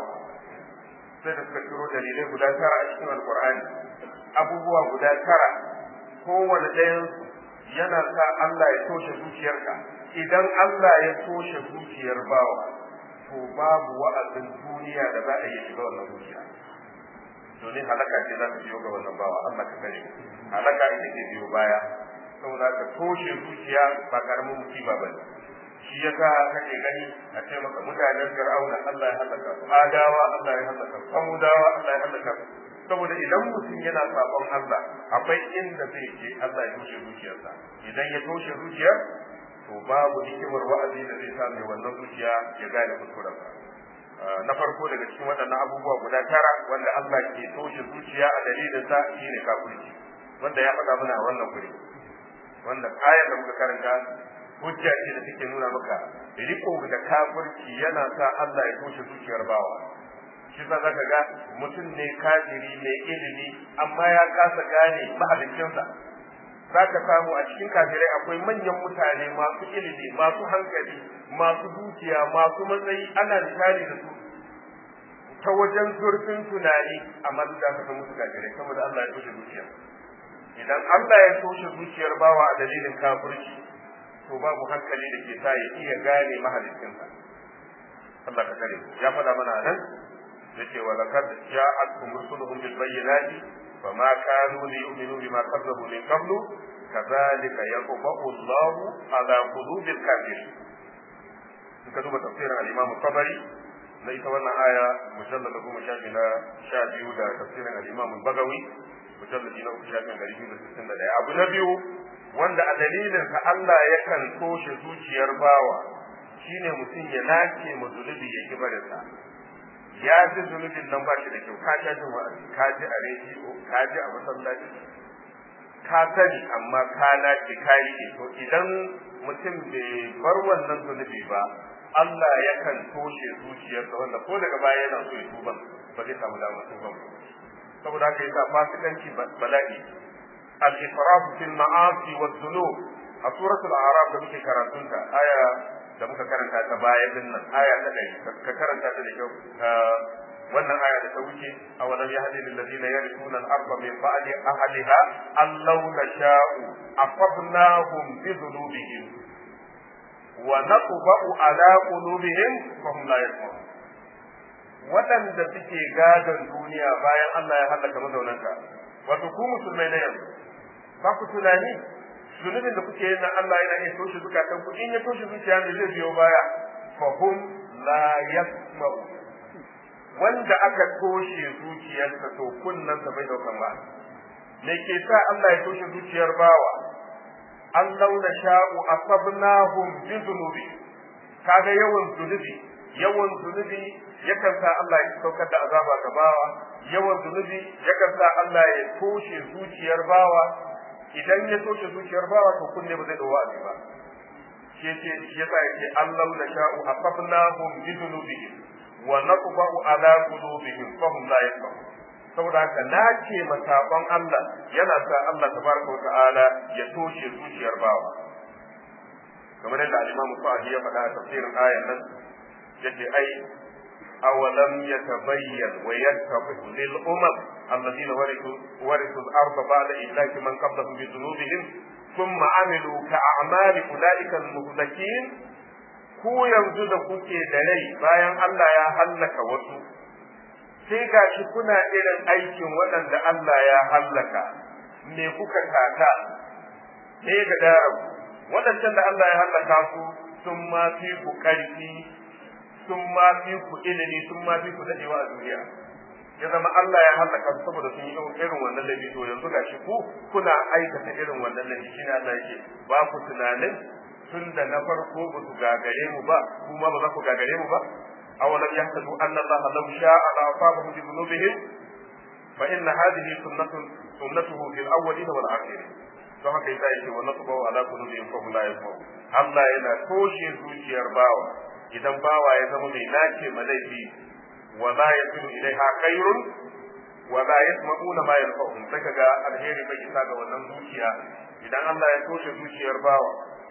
sai da suka ciro dalilai guda tara a cikin alkur'ani abubuwa guda tara kowane ɗayan yana sa Allah ya toshe zuciyarka idan Allah ya toshe zuciyar bawa to babu wa'azin duniya da za a yi shiga wannan zuciya domin halaka ce za ta biyo ga wannan bawa Allah ka gane halaka ita ke biyo baya saboda ka toshe zuciya ba karamin musiba ba ne shi yasa kake gani a ce maka mutanen fir'auna Allah ya halaka su adawa Allah ya halaka su samudawa Allah ya halaka su saboda idan mutum yana sabon Allah akwai inda zai je Allah ya toshe zuciyarsa idan ya toshe zuciyar to babu hikimar wa'azi da zai samu wannan zuciya ya gane kuskurensa na farko daga cikin waɗannan abubuwa guda tara wanda Allah ke toshe zuciya a dalilin sa shine kafirci wanda ya faɗa mana a wannan guri wanda ayar da muka karanta hujja ce da take nuna maka riko da kafirci yana sa Allah ya toshe zuciyar bawa shi sa zaka ga mutum ne kafiri mai ilimi amma ya kasa gane mahaliccinsa zaka samu a cikin kafirai akwai manyan mutane masu ilimi masu hankali masu dukiya masu matsayi ana misali da su ta wajen zurfin tunani amma duk da haka musu kafirai saboda Allah ya toshe zuciya idan Allah ya toshe zuciyar bawa a dalilin kafirci to babu hankali da ke sa ya iya gane mahalicinsa Allah ka kare ya faɗa mana nan yace wa laqad ja'atkum rusuluhum bil bayyinati fama kanu li yu'minu bima kazzabu min qablu kadhalika yaqba'u Allahu ala qulubil kafirin in ka duba tafsirin al-Imam Tabari na ita wannan aya mujallad da goma shafi na sha biyu da tafsirin al-Imam Bagawi mujallad na uku shafin ɗari biyu da sittin da ɗaya abu na biyu wanda a dalilinsa Allah yakan toshe zuciyar bawa shine mutum ya nace mu zunubi ya kibarin sa ya ji zunubin nan ba shi da kyau ka sha jin wa'azi ka ji a rediyo ka ji a masallaci ka sani amma ka nace ka yi to idan mutum bai bar wannan zunubi ba Allah yakan toshe zuciyarsa wanda ko daga baya yana so ya tuba ba zai samu damar tuban ba saboda haka yasa fasikanci bala'i al-ifraf fil ma'asi wa dhunub a suratul a'raf da muke karatun ta aya da muka karanta ta baya din nan aya ta dai ka karanta ta da kyau wannan aya da ta wuce awalam yahdi lil ladina yarithuna al-ardha min ba'di ahliha allau nasha'u afabnahum bi dhunubihim wa naqba'u ala qulubihim fa hum la yasma'un waɗanda suke gadon duniya bayan Allah ya halaka mazaunanta wato ku musulmai na yanzu ba ku tunani zunubin da kuke yin nan Allah yana iya toshe zukatan ku in ya toshe zuciya ne zai biyo baya fa hum la yasma'u wanda aka toshe zuciyarsa to kunnan sa bai daukan ba me ke sa Allah ya toshe zuciyar bawa an launa sha'u asabnahum bi dhunubi kaga yawan zunubi yawan zunubi yakan sa Allah ya saukar da azaba ga bawa yawan zunubi yakan sa Allah ya toshe zuciyar bawa idan ya toshe zuciyar bawa to kunne ba zai dawo wa'azi ba shi yake shi yasa yake Allah la sha'u afafnahum bi dhunubihim wa naqba'u ala qulubihim fa hum la yafqahun saboda haka nace masabon Allah yana sa Allah tabaraka wa ta'ala ya toshe zuciyar bawa kamar yadda al-Imam Sa'di ya faɗa a tafsirin ayan nan yace ai awalam yatabayyan wa yattabi'u lil umam alladhina warithu warithu al-ardha ba'da ihlaki man qablahum bi dhunubihim thumma amilu ka'amali ulaika al-muhlakin ku yanzu da kuke da rai bayan Allah ya hallaka wasu sai gashi kuna irin aikin waɗanda Allah ya hallaka me kuka kata me ga daren waɗancan da Allah ya hallaka su sun ma fi ku ƙarfi sun ma fi ku ilimi sun ma fi ku daɗewa a duniya ya zama Allah ya hallaka su saboda sun yi irin wannan laifi to yanzu gashi ku kuna aikata irin wannan laifi shine Allah yake ba ku tunanin tun da na farko ba su gagare mu ba kuma ba za ku gagare mu ba awalam yahtadu anna Allah law sha'a la asabahum bi dhunubihim fa inna hadhihi sunnatun sunnatuhu fil awwalin wal akhirin don haka yasa yake wa nasbu ala qulubihim fa hum la yasma'un Allah yana toshe zuciyar bawa idan bawa ya zama mai nace ma laifi wa la yasilu ilaiha khairun wa la yasma'una ma yanfa'uhum sai kaga alheri bai isa ga wannan zuciya idan Allah ya toshe zuciyar bawa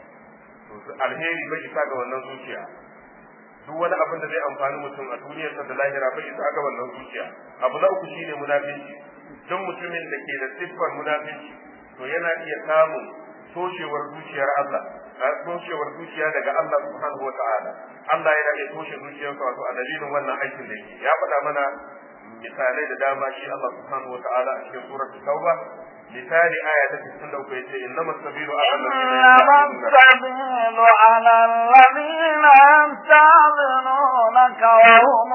to alheri bai isa ga wannan zuciya duk wani abin da zai amfani mutum a duniyarsa da lahira bai isa ga wannan zuciya abu na uku shine munafici duk mutumin da ke da siffar munafici to yana iya samun toshewar zuciyar Allah toshewar zuciya daga Allah subhanahu wa ta'ala Allah yana iya toshe zuciyarsa wato a dalilin wannan aikin da yake ya faɗa mana misalai da dama shi Allah subhanahu wa ta'ala a cikin suratul tauba misali aya ta 63 yace innamas sabilu إنما السبيل على الذين يستأذنونك وهم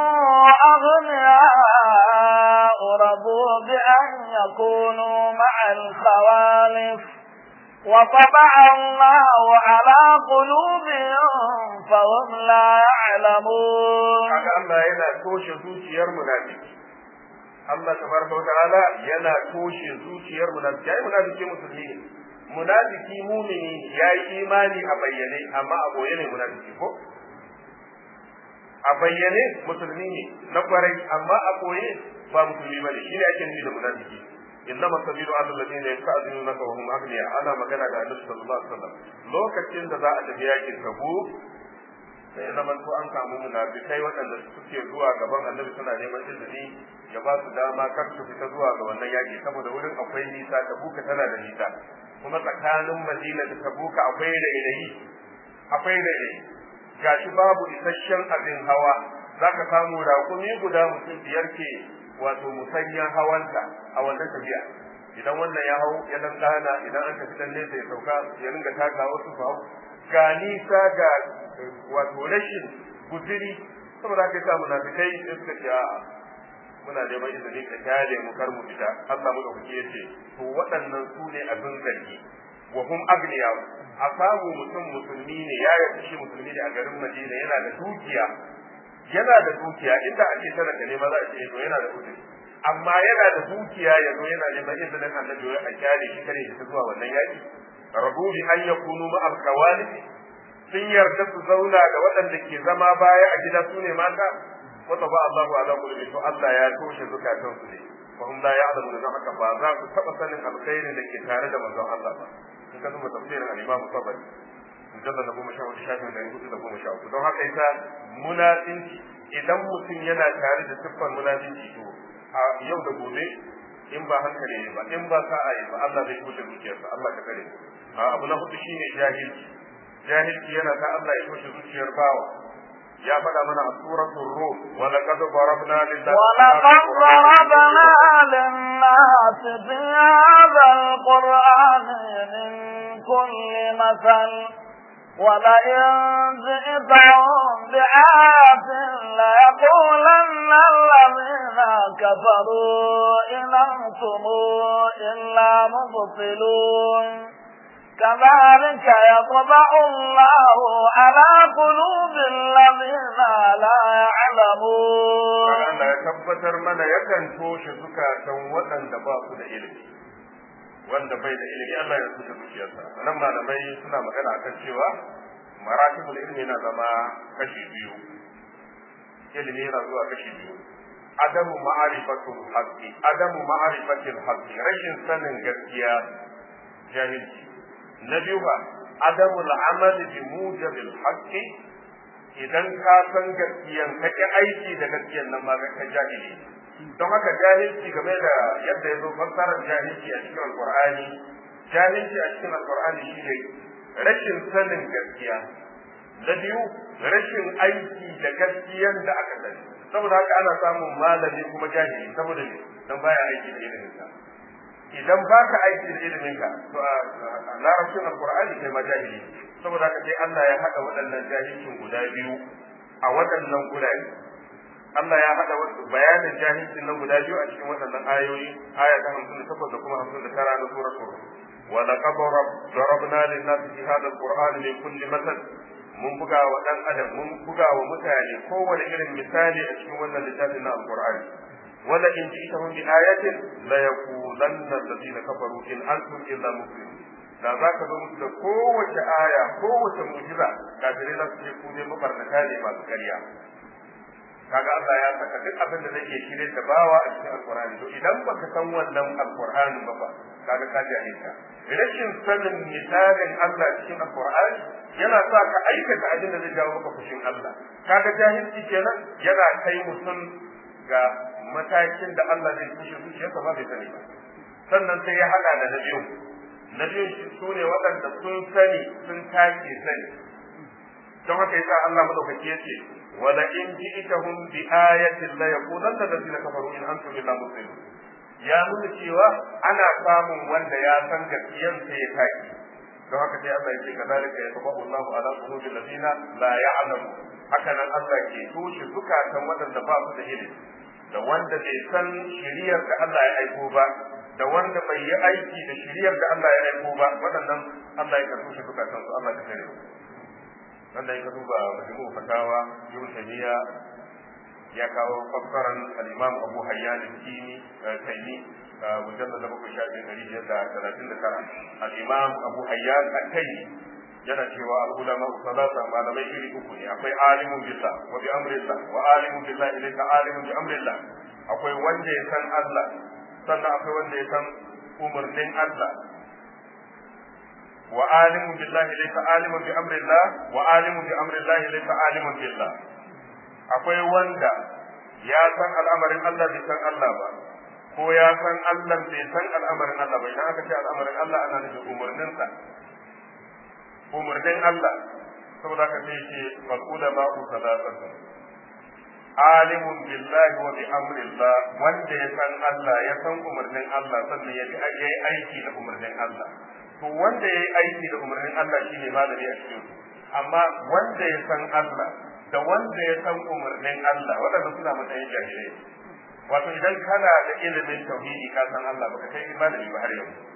أغنياء رضوا بأن يكونوا مع الخوالف وطبع الله على قلوبهم فهم لا يعلمون kaga Allah yana toshe zuciyar munafiki Allah tabaraka wata'ala yana toshe zuciyar munafiki yayi munafiki musulmi ne munafiki mumini yayi imani a bayyane amma a boye ne munafiki ko a bayyane musulmi ne na kwarai amma a boye ba musulmi bane shine ake nufi da munafiki innama sabilu ala alladhina yasta'dinunaka wa hum aghniya ana magana da Annabi sallallahu alaihi wasallam lokacin da za a tafi yakin Tabuk sai zaman to an samu munafikai waɗanda suke zuwa gaban annabi suna neman izini ya ba su dama kar su fita zuwa ga wannan yaƙi saboda wurin akwai nisa tabuka tana da nisa kuma tsakanin madina da tabuka akwai rairayi akwai rairayi gashi babu isasshen abin hawa zaka samu raƙumi guda mutum biyar ke wato musanyan hawanta a wannan tafiya idan wannan ya hau ya dan gana idan an tafi dan nesa ya sauka ya ringa taka wasu su hau ga nisa ga wato rashin guziri saboda haka yasa munafikai sai suka ce a'a muna neman izini ka kyale mu kar mu fita Allah mu dauke yace to waɗannan su ne abin zargi wa hum agniya a samu mutum musulmi ne ya yarda shi musulmi ne a garin Madina yana da dukiya yana da dukiya inda ake talaka ne ma za a ce to yana da kudi amma yana da dukiya ya zo yana neman izinin annabi a kyale shi kare shi zuwa wannan yaki rabu bi an yakunu ma al sun yarda su zauna da waɗanda ke zama baya a gida su ne mata wata ba Allahu ala kulli to Allah ya toshe zukatan su ne fa hum la ya'lamu da haka ba za su taba sanin alkhairin da ke tare da manzon Allah ba in ka duba tafsirin al-Imam Tabari mujallad na goma sha hudu shafin da hudu da goma sha uku don haka ita munafinci idan mutum yana tare da siffar munafinci to a yau da gobe in ba hankali ne ba in ba sa'a yi ba Allah zai toshe zuciyarsa Allah ka kare abu na hudu shine jahilci jahilci yana ta Allah ya toshe zuciyar bawa ya faɗa mana a suratul rum wa laqad darabna lillahi wa laqad darabna lin-nas fi hadha al-qur'an min kulli masal ولئن جئتهم بآية ليقولن الذين كفروا إن أنتم إلا مبطلون كذلك يطبع الله على قلوب الذين لا يعلمون Allah ya tabbatar mana yakan toshe zukatan waɗanda ba su da ilimi wanda bai da ilimi Allah ya toshe zuciyarsa nan malamai suna magana akan cewa maratibul ilmi na zama kashi biyu ilimi yana zuwa kashi biyu adamu ma'arifatul haqqi adamu ma'arifatul haqqi rashin sanin gaskiya jahilci na biyu ba adamul amal bi mujabil haqqi idan ka san gaskiyan ka ki aiki da gaskiyan nan ma ka jahili don haka jahilci game da yadda ya zo fassarar jahilci a cikin alqur'ani jahilci a cikin alqur'ani shine rashin sanin gaskiya na biyu rashin aiki da gaskiyan da aka sani saboda haka ana samun malami kuma jahili saboda ne dan baya aiki da ilimin sa idan ba ka aiki da ilimin ka to a larabcin alqur'ani kai ma jahili saboda haka sai Allah ya hada waɗannan jahilcin guda biyu a waɗannan gurare Allah ya hada bayanin jahilcin nan guda biyu a cikin waɗannan ayoyi aya ta 58 da kuma 59 na suratul rum wa laqad darabna lin-nasi fi hadha al-qur'ani min kulli masal mun buga wa dan adam mun buga wa mutane kowane irin misali a cikin wannan littafin na alqur'ani wala in ji'tahum bi ayatin la yaqulanna alladhina kafaru in antum illa muslimun da za ka zo musu da kowace aya kowace mu'jiza kafirai za su ce ku ne mabarnata ne masu karya kaga Allah ya saka duk abin da zai iya shirye da bawa a cikin alqur'ani to idan baka san wannan alqur'ani ba fa kaga ka jahilta rashin sanin misalin Allah cikin alqur'ani yana sa ka aikata abin da zai jawo maka fushin Allah kaga jahilci kenan yana kai mutum ga matakin da Allah zai kushe zuciyarsa ba bai sani ba sannan sai ya hada da na biyu na biyu su ne waɗanda sun sani sun take sani don haka yasa Allah madaukaki yace wala in ji'tahum bi ayatin la yaqulanna alladhina kafaru in antum illa muslimun ya nuna cewa ana samun wanda ya san gaskiyan sai ya take don haka sai Allah yake kadalika ya tabu Allahu ala qulubi alladhina la ya'lamu haka nan Allah ke toshe zukatan waɗanda ba su da ilimi da wanda bai san shiriyar da Allah ya aiko ba da wanda bai yi aiki da shiriyar da Allah ya aiko ba waɗannan Allah ya toshe zukatan su Allah ka kare wanda ya duba majmu fatawa ibn taymiya ya kawo fassaran al-imam abu hayyan al-kini taymi mujallad da bakwai shafi ɗari biyar da talatin da tara al-imam abu hayyan al-taymi yana cewa al-ulama salasa malamai iri uku ne akwai alimun billah wa bi amrillah wa alimun billah ilayka alimun bi amrillah akwai wanda ya san Allah sannan akwai wanda ya san umarnin Allah وعالم بالله ليس عالم بأمر الله وعالم بأمر الله ليس عالم بالله akwai wanda ya san al'amarin Allah bai san Allah ba ko ya san Allah bai san al'amarin Allah ba idan aka ce al'amarin Allah ana nufin umarninsa umarnin Allah saboda haka sai ce faqula ma ku salatatu alimun billahi wa bi amrillah wanda ya san Allah ya san umarnin Allah sannan ya bi aiki da umarnin Allah to wanda ya yi aiki da umarnin Allah shi ne malami a cikin amma wanda ya san Allah da wanda ya san umarnin Allah waɗanda suna matsayin jahilai wato idan kana da ilimin tauhidi ka san Allah baka kai malami ba har yau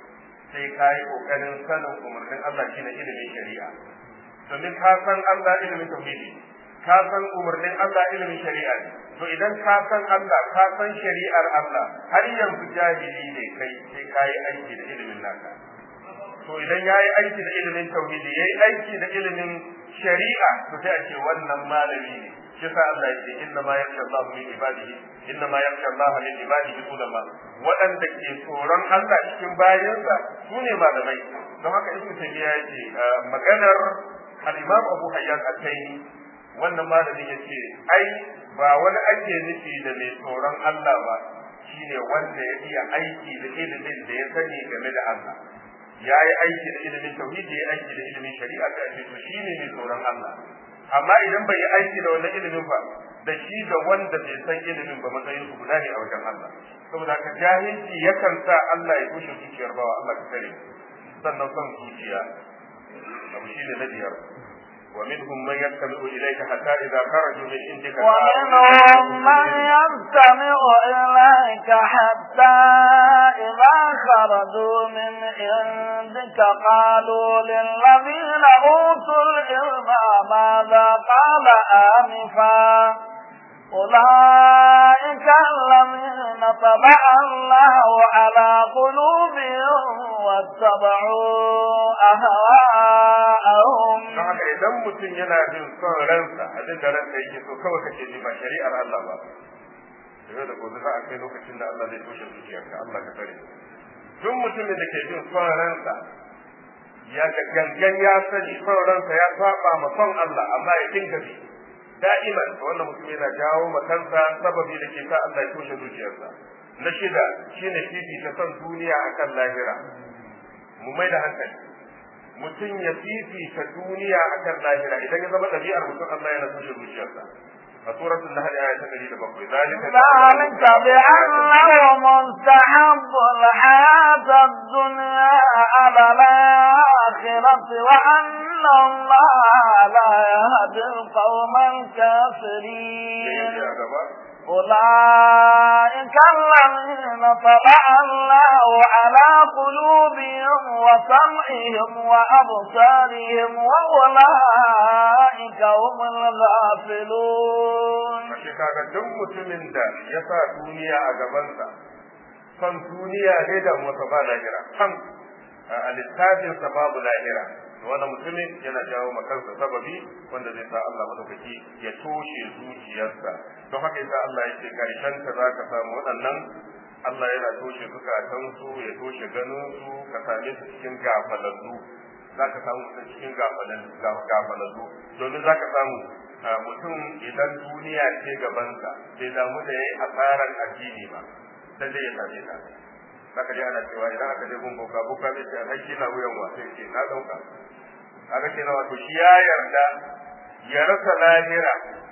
sai ka yi kokarin sanin umarnin Allah shine ilimin shari'a domin ka san Allah ilimin tauhidi ka san umarnin Allah ilimin shari'a ne to idan ka san Allah ka san shari'ar Allah har yanzu jahili ne kai sai ka yi aiki da ilimin naka to idan ya yi aiki da ilimin tauhidi ya yi aiki da ilimin shari'a to sai a ce wannan malami ne shi sa Allah yake inna ma yakhsha Allah min ibadihi inna ma yakhsha Allah min ibadihi ulama waɗanda ke tsoron Allah cikin bayansa su ne malamai don haka ibnu taymiya yake maganar al-imam Abu Hayyan al-Taymi wannan malamin yace ai ba wani ake nufi da mai tsoron Allah ba shine wanda ya iya aiki da ilimin da ya sani game da Allah ya yi aiki da ilimin tauhidi ya aiki da ilimin shari'a da ake to shine mai tsoron Allah amma idan bai yi aiki da wannan ilimin ba da shi da wanda bai san ilimin ba matsayin su guda ne a wajen Allah saboda haka jahilci yakan sa Allah ya kushe zuciyar bawa Allah ka kare sannan son zuciya abu shine na biyar ومنهم من يستمع إليك حتى إذا خرجوا من عندك ومنهم من يستمع إليك حتى إذا خرجوا من عندك قالوا للذين أوتوا العلم ماذا قال آنفا أولئك الذين طبع الله على قلوبهم واتبعوا أهواءهم don haka idan mutum yana jin son ransa abin da ransa yake so kawai kake ji ba shari'ar Allah ba yau da gobe za a kai lokacin da Allah zai toshe zuciyarka Allah ka tare duk mutumin da ke jin son ransa ya ga gangan ya sani son ransa ya saba ma son Allah amma ya dinga bi da'iman to wannan mutum yana jawo ma kansa sababi da ke sa Allah ya toshe zuciyarsa na shida shine fifita son duniya akan lahira mu mai da hankali mutum ya fifita duniya akan lahira idan ya zama ɗabi'ar mutum Allah yana tushe zuciyarsa a suratul nahl aya ta 107 zalika ذلك بأنه مستحب الحياة الدنيا على الآخرة وأن الله لا يهدي القوم الكافرين أولئك الذين طبع الله على قلوبهم وسمعهم وأبصارهم وأولئك هم الغافلون Ashe kaga duk mutumin da ya sa duniya a gabansa, son duniya ne da wata ba lahira, kan a littafinsa babu lahira. Wannan mutumin yana jawo ma kansa sababi wanda zai sa Allah madaukaki ya toshe zuciyarsa. Don haka yasa Allah ya ce karshen ka za ka samu waɗannan Allah yana toshe zukatansu ya toshe ganinsu ka same su cikin gafalallu. Za ka samu mutum cikin gafalallu domin za ka samu mutum idan duniya ce gabansa bai damu da yayi asaran addini ba dan zai same ta zaka ji ana cewa idan aka je gun boka boka zai ce alhaki na wuyan wa sai ce na dauka kaga kenan wato shi ya yarda ya rasa lahira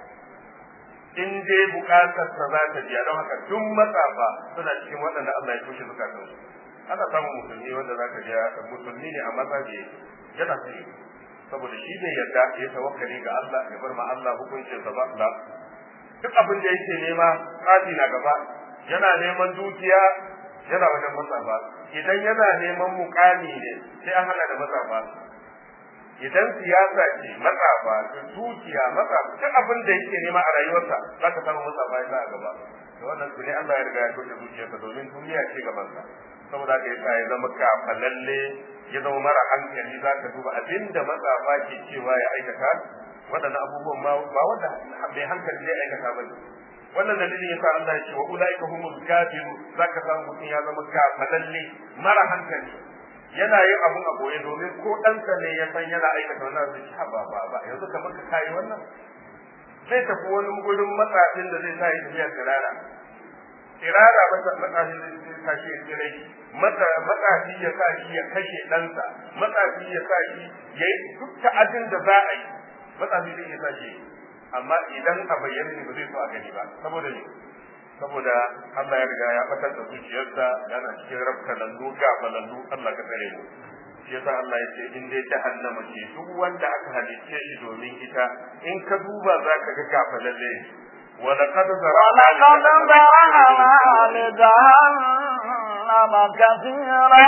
in dai bukatar sa za ta biya don haka duk matsafa suna cikin waɗanda Allah ya tushe zukatan su ana samun musulmi wanda zaka ji musulmi ne amma za yana sai saboda shi bai yarda ya tawakkali ga Allah ya bar ma Allah hukuncin sa ba la duk abin da yake nema tsafi na gaba yana neman dukiya yana wajen matsafa idan yana neman mukami ne sai an hada da matsafa idan siyasa ce matsafa da dukiya matsafa duk abin da yake nema a rayuwarsa za ka samu matsafa ya sa a gaba da wannan su ne Allah ya riga ya toshe zuciyarsa domin duniya ce gabansa saboda haka yasa ya zama kafalalle ya zama mara hankali za ka duba abinda matsafa ke cewa ya aikata waɗannan abubuwan ma ba wanda mai hankali zai aikata ba wannan dalilin yasa Allah ya ce wa ulaika humul kafiru zaka samu mutum ya zama kafalalle mara hankali yana yin abun a boye domin ko ɗansa ne ya san yana aikata wannan zai ci ba ba ba yanzu kamar ka kai wannan zai tafi wani gurin matsafin da zai sa ya tafiya tsirara tsirara matsafin zai sa shi ya tsirai matsafi ya sa shi ya kashe ɗansa matsafi ya sa shi ya yi duk ta'adin da za a yi matsafi zai iya sa shi amma idan a bayyana ne ba zai so a gani ba saboda ne saboda Allah ya riga ya batar da zuciyarsa yana cikin rabkalallu gafalallu Allah ka tsare mu shi yasa Allah ya ce in dai jahannama ce duk wanda aka halicce shi domin ita in ka duba za ka ga gafalalle ولقد ذرأنا ولقد ذرأنا لجهنم كثيرا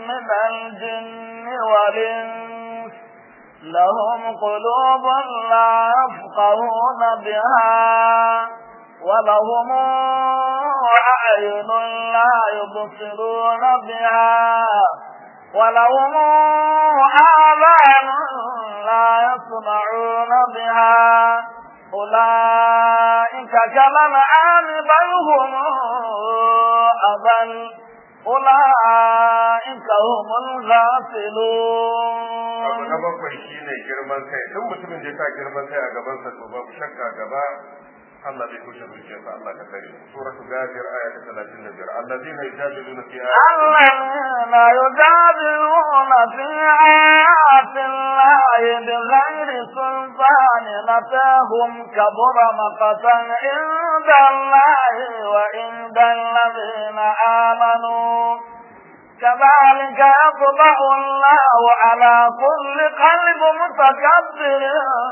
من الجن والإنس لهم قلوب لا يفقهون بها ولهم أعين لا يبصرون بها ولهم آذان لا يسمعون بها أولئك كالأنعام بل هم أضل أولئك هم الغافلون abu na bakwai shine girman kai duk mutumin da ya sa girman kai a gabansa to babu shakka gaba Allah zai kushe zuciyarsa Allah ka kare suratul ghafir aya ta 35 alladhina yujadiluna fi الذين يجادلون في آيات الله بغير سلطان أتاهم كبر مقتا عند الله وعند الذين آمنوا كذلك يطبع الله على كل قلب متكبر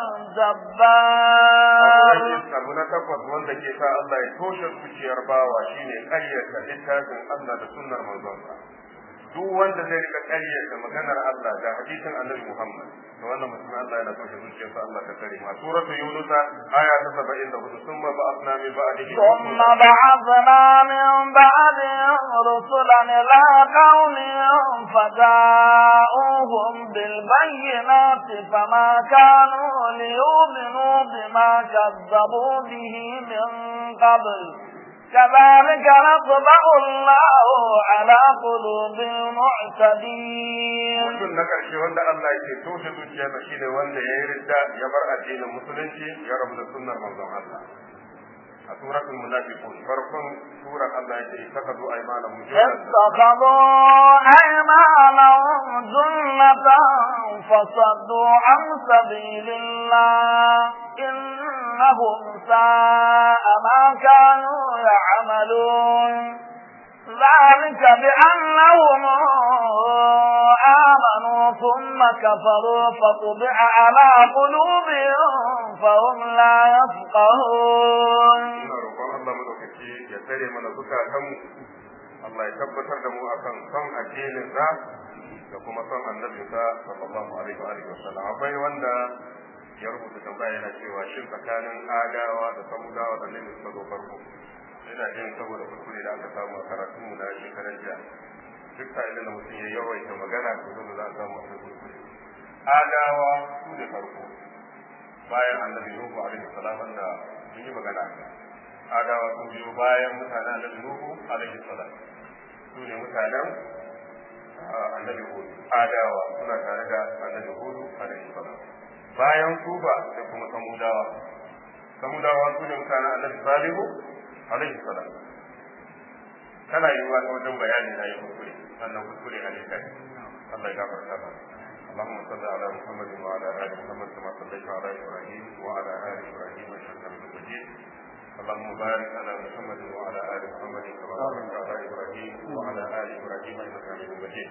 جبار abu na takwas wanda ke sa Allah ya toshe zuciyar bawa shine ƙaryata littafin Allah da sunnar manzonsa duk wanda zai rika ƙaryata maganar Allah da hadisin Annabi Muhammad to wannan mutum Allah yana toshe zuciyarsa Allah ka kare ma suratul yunus aya ta 74 summa ba'athna min ba'dihi ثم بعثنا من بعدهم رسلا إلى قومهم فجاءوهم بالبينات فما كانوا ليؤمنوا بما كذبوا به من قبل كذلك نطبع الله على قلوب المعتدين mutum na ƙarshe wanda Allah yake toshe zuciyarsa shine wanda ya yi ridda ya bar addinin musulunci ya rabu da sunnar manzon Allah a suratul munafiqun farkon surar Allah yake ittakhadhu aymanahum junnatan اتخذوا أيمانهم جنة فصدوا عن سبيل الله إنهم ساء ما كانوا يعملون ذلك بأنهم آمنوا ثم كفروا فطبع على قلوبهم فهم لا يفقهون ina roƙon Allah madaukaki ya tsare mana zukatanmu Allah ya tabbatar da mu akan son addinin sa da kuma son annabi sa sallallahu alaihi wa alihi wasallam akwai wanda ya rubuta tambaya yana cewa shin tsakanin adawa da samudawa da ne suka zo farko ina jin saboda kuskure da aka samu a karatun mu na shekaran jiya duk sa'ilin da mutum ya yawaita magana to dole za a samu akwai kuskure adawa su ne farko bayan annabi nuhu alaihi salam wanda mun yi magana a kai adawa sun biyo bayan mutanen annabi nuhu alaihi salam su ne mutanen annabi hudu adawa suna tare da annabi hudu alaihi salam bayan su ba sai kuma samudawa samudawa su ne mutanen annabi salihu alaihi salam kana yiwuwa ta wajen bayani na yi kuskure sannan kuskure a littafi Allah ya gafarta ba اللهم صل على محمد وعلى ال محمد كما صليت على ابراهيم وعلى ال ابراهيم انك حميد مجيد اللهم بارك على محمد وعلى ال محمد كما باركت على ابراهيم وعلى ال ابراهيم انك حميد مجيد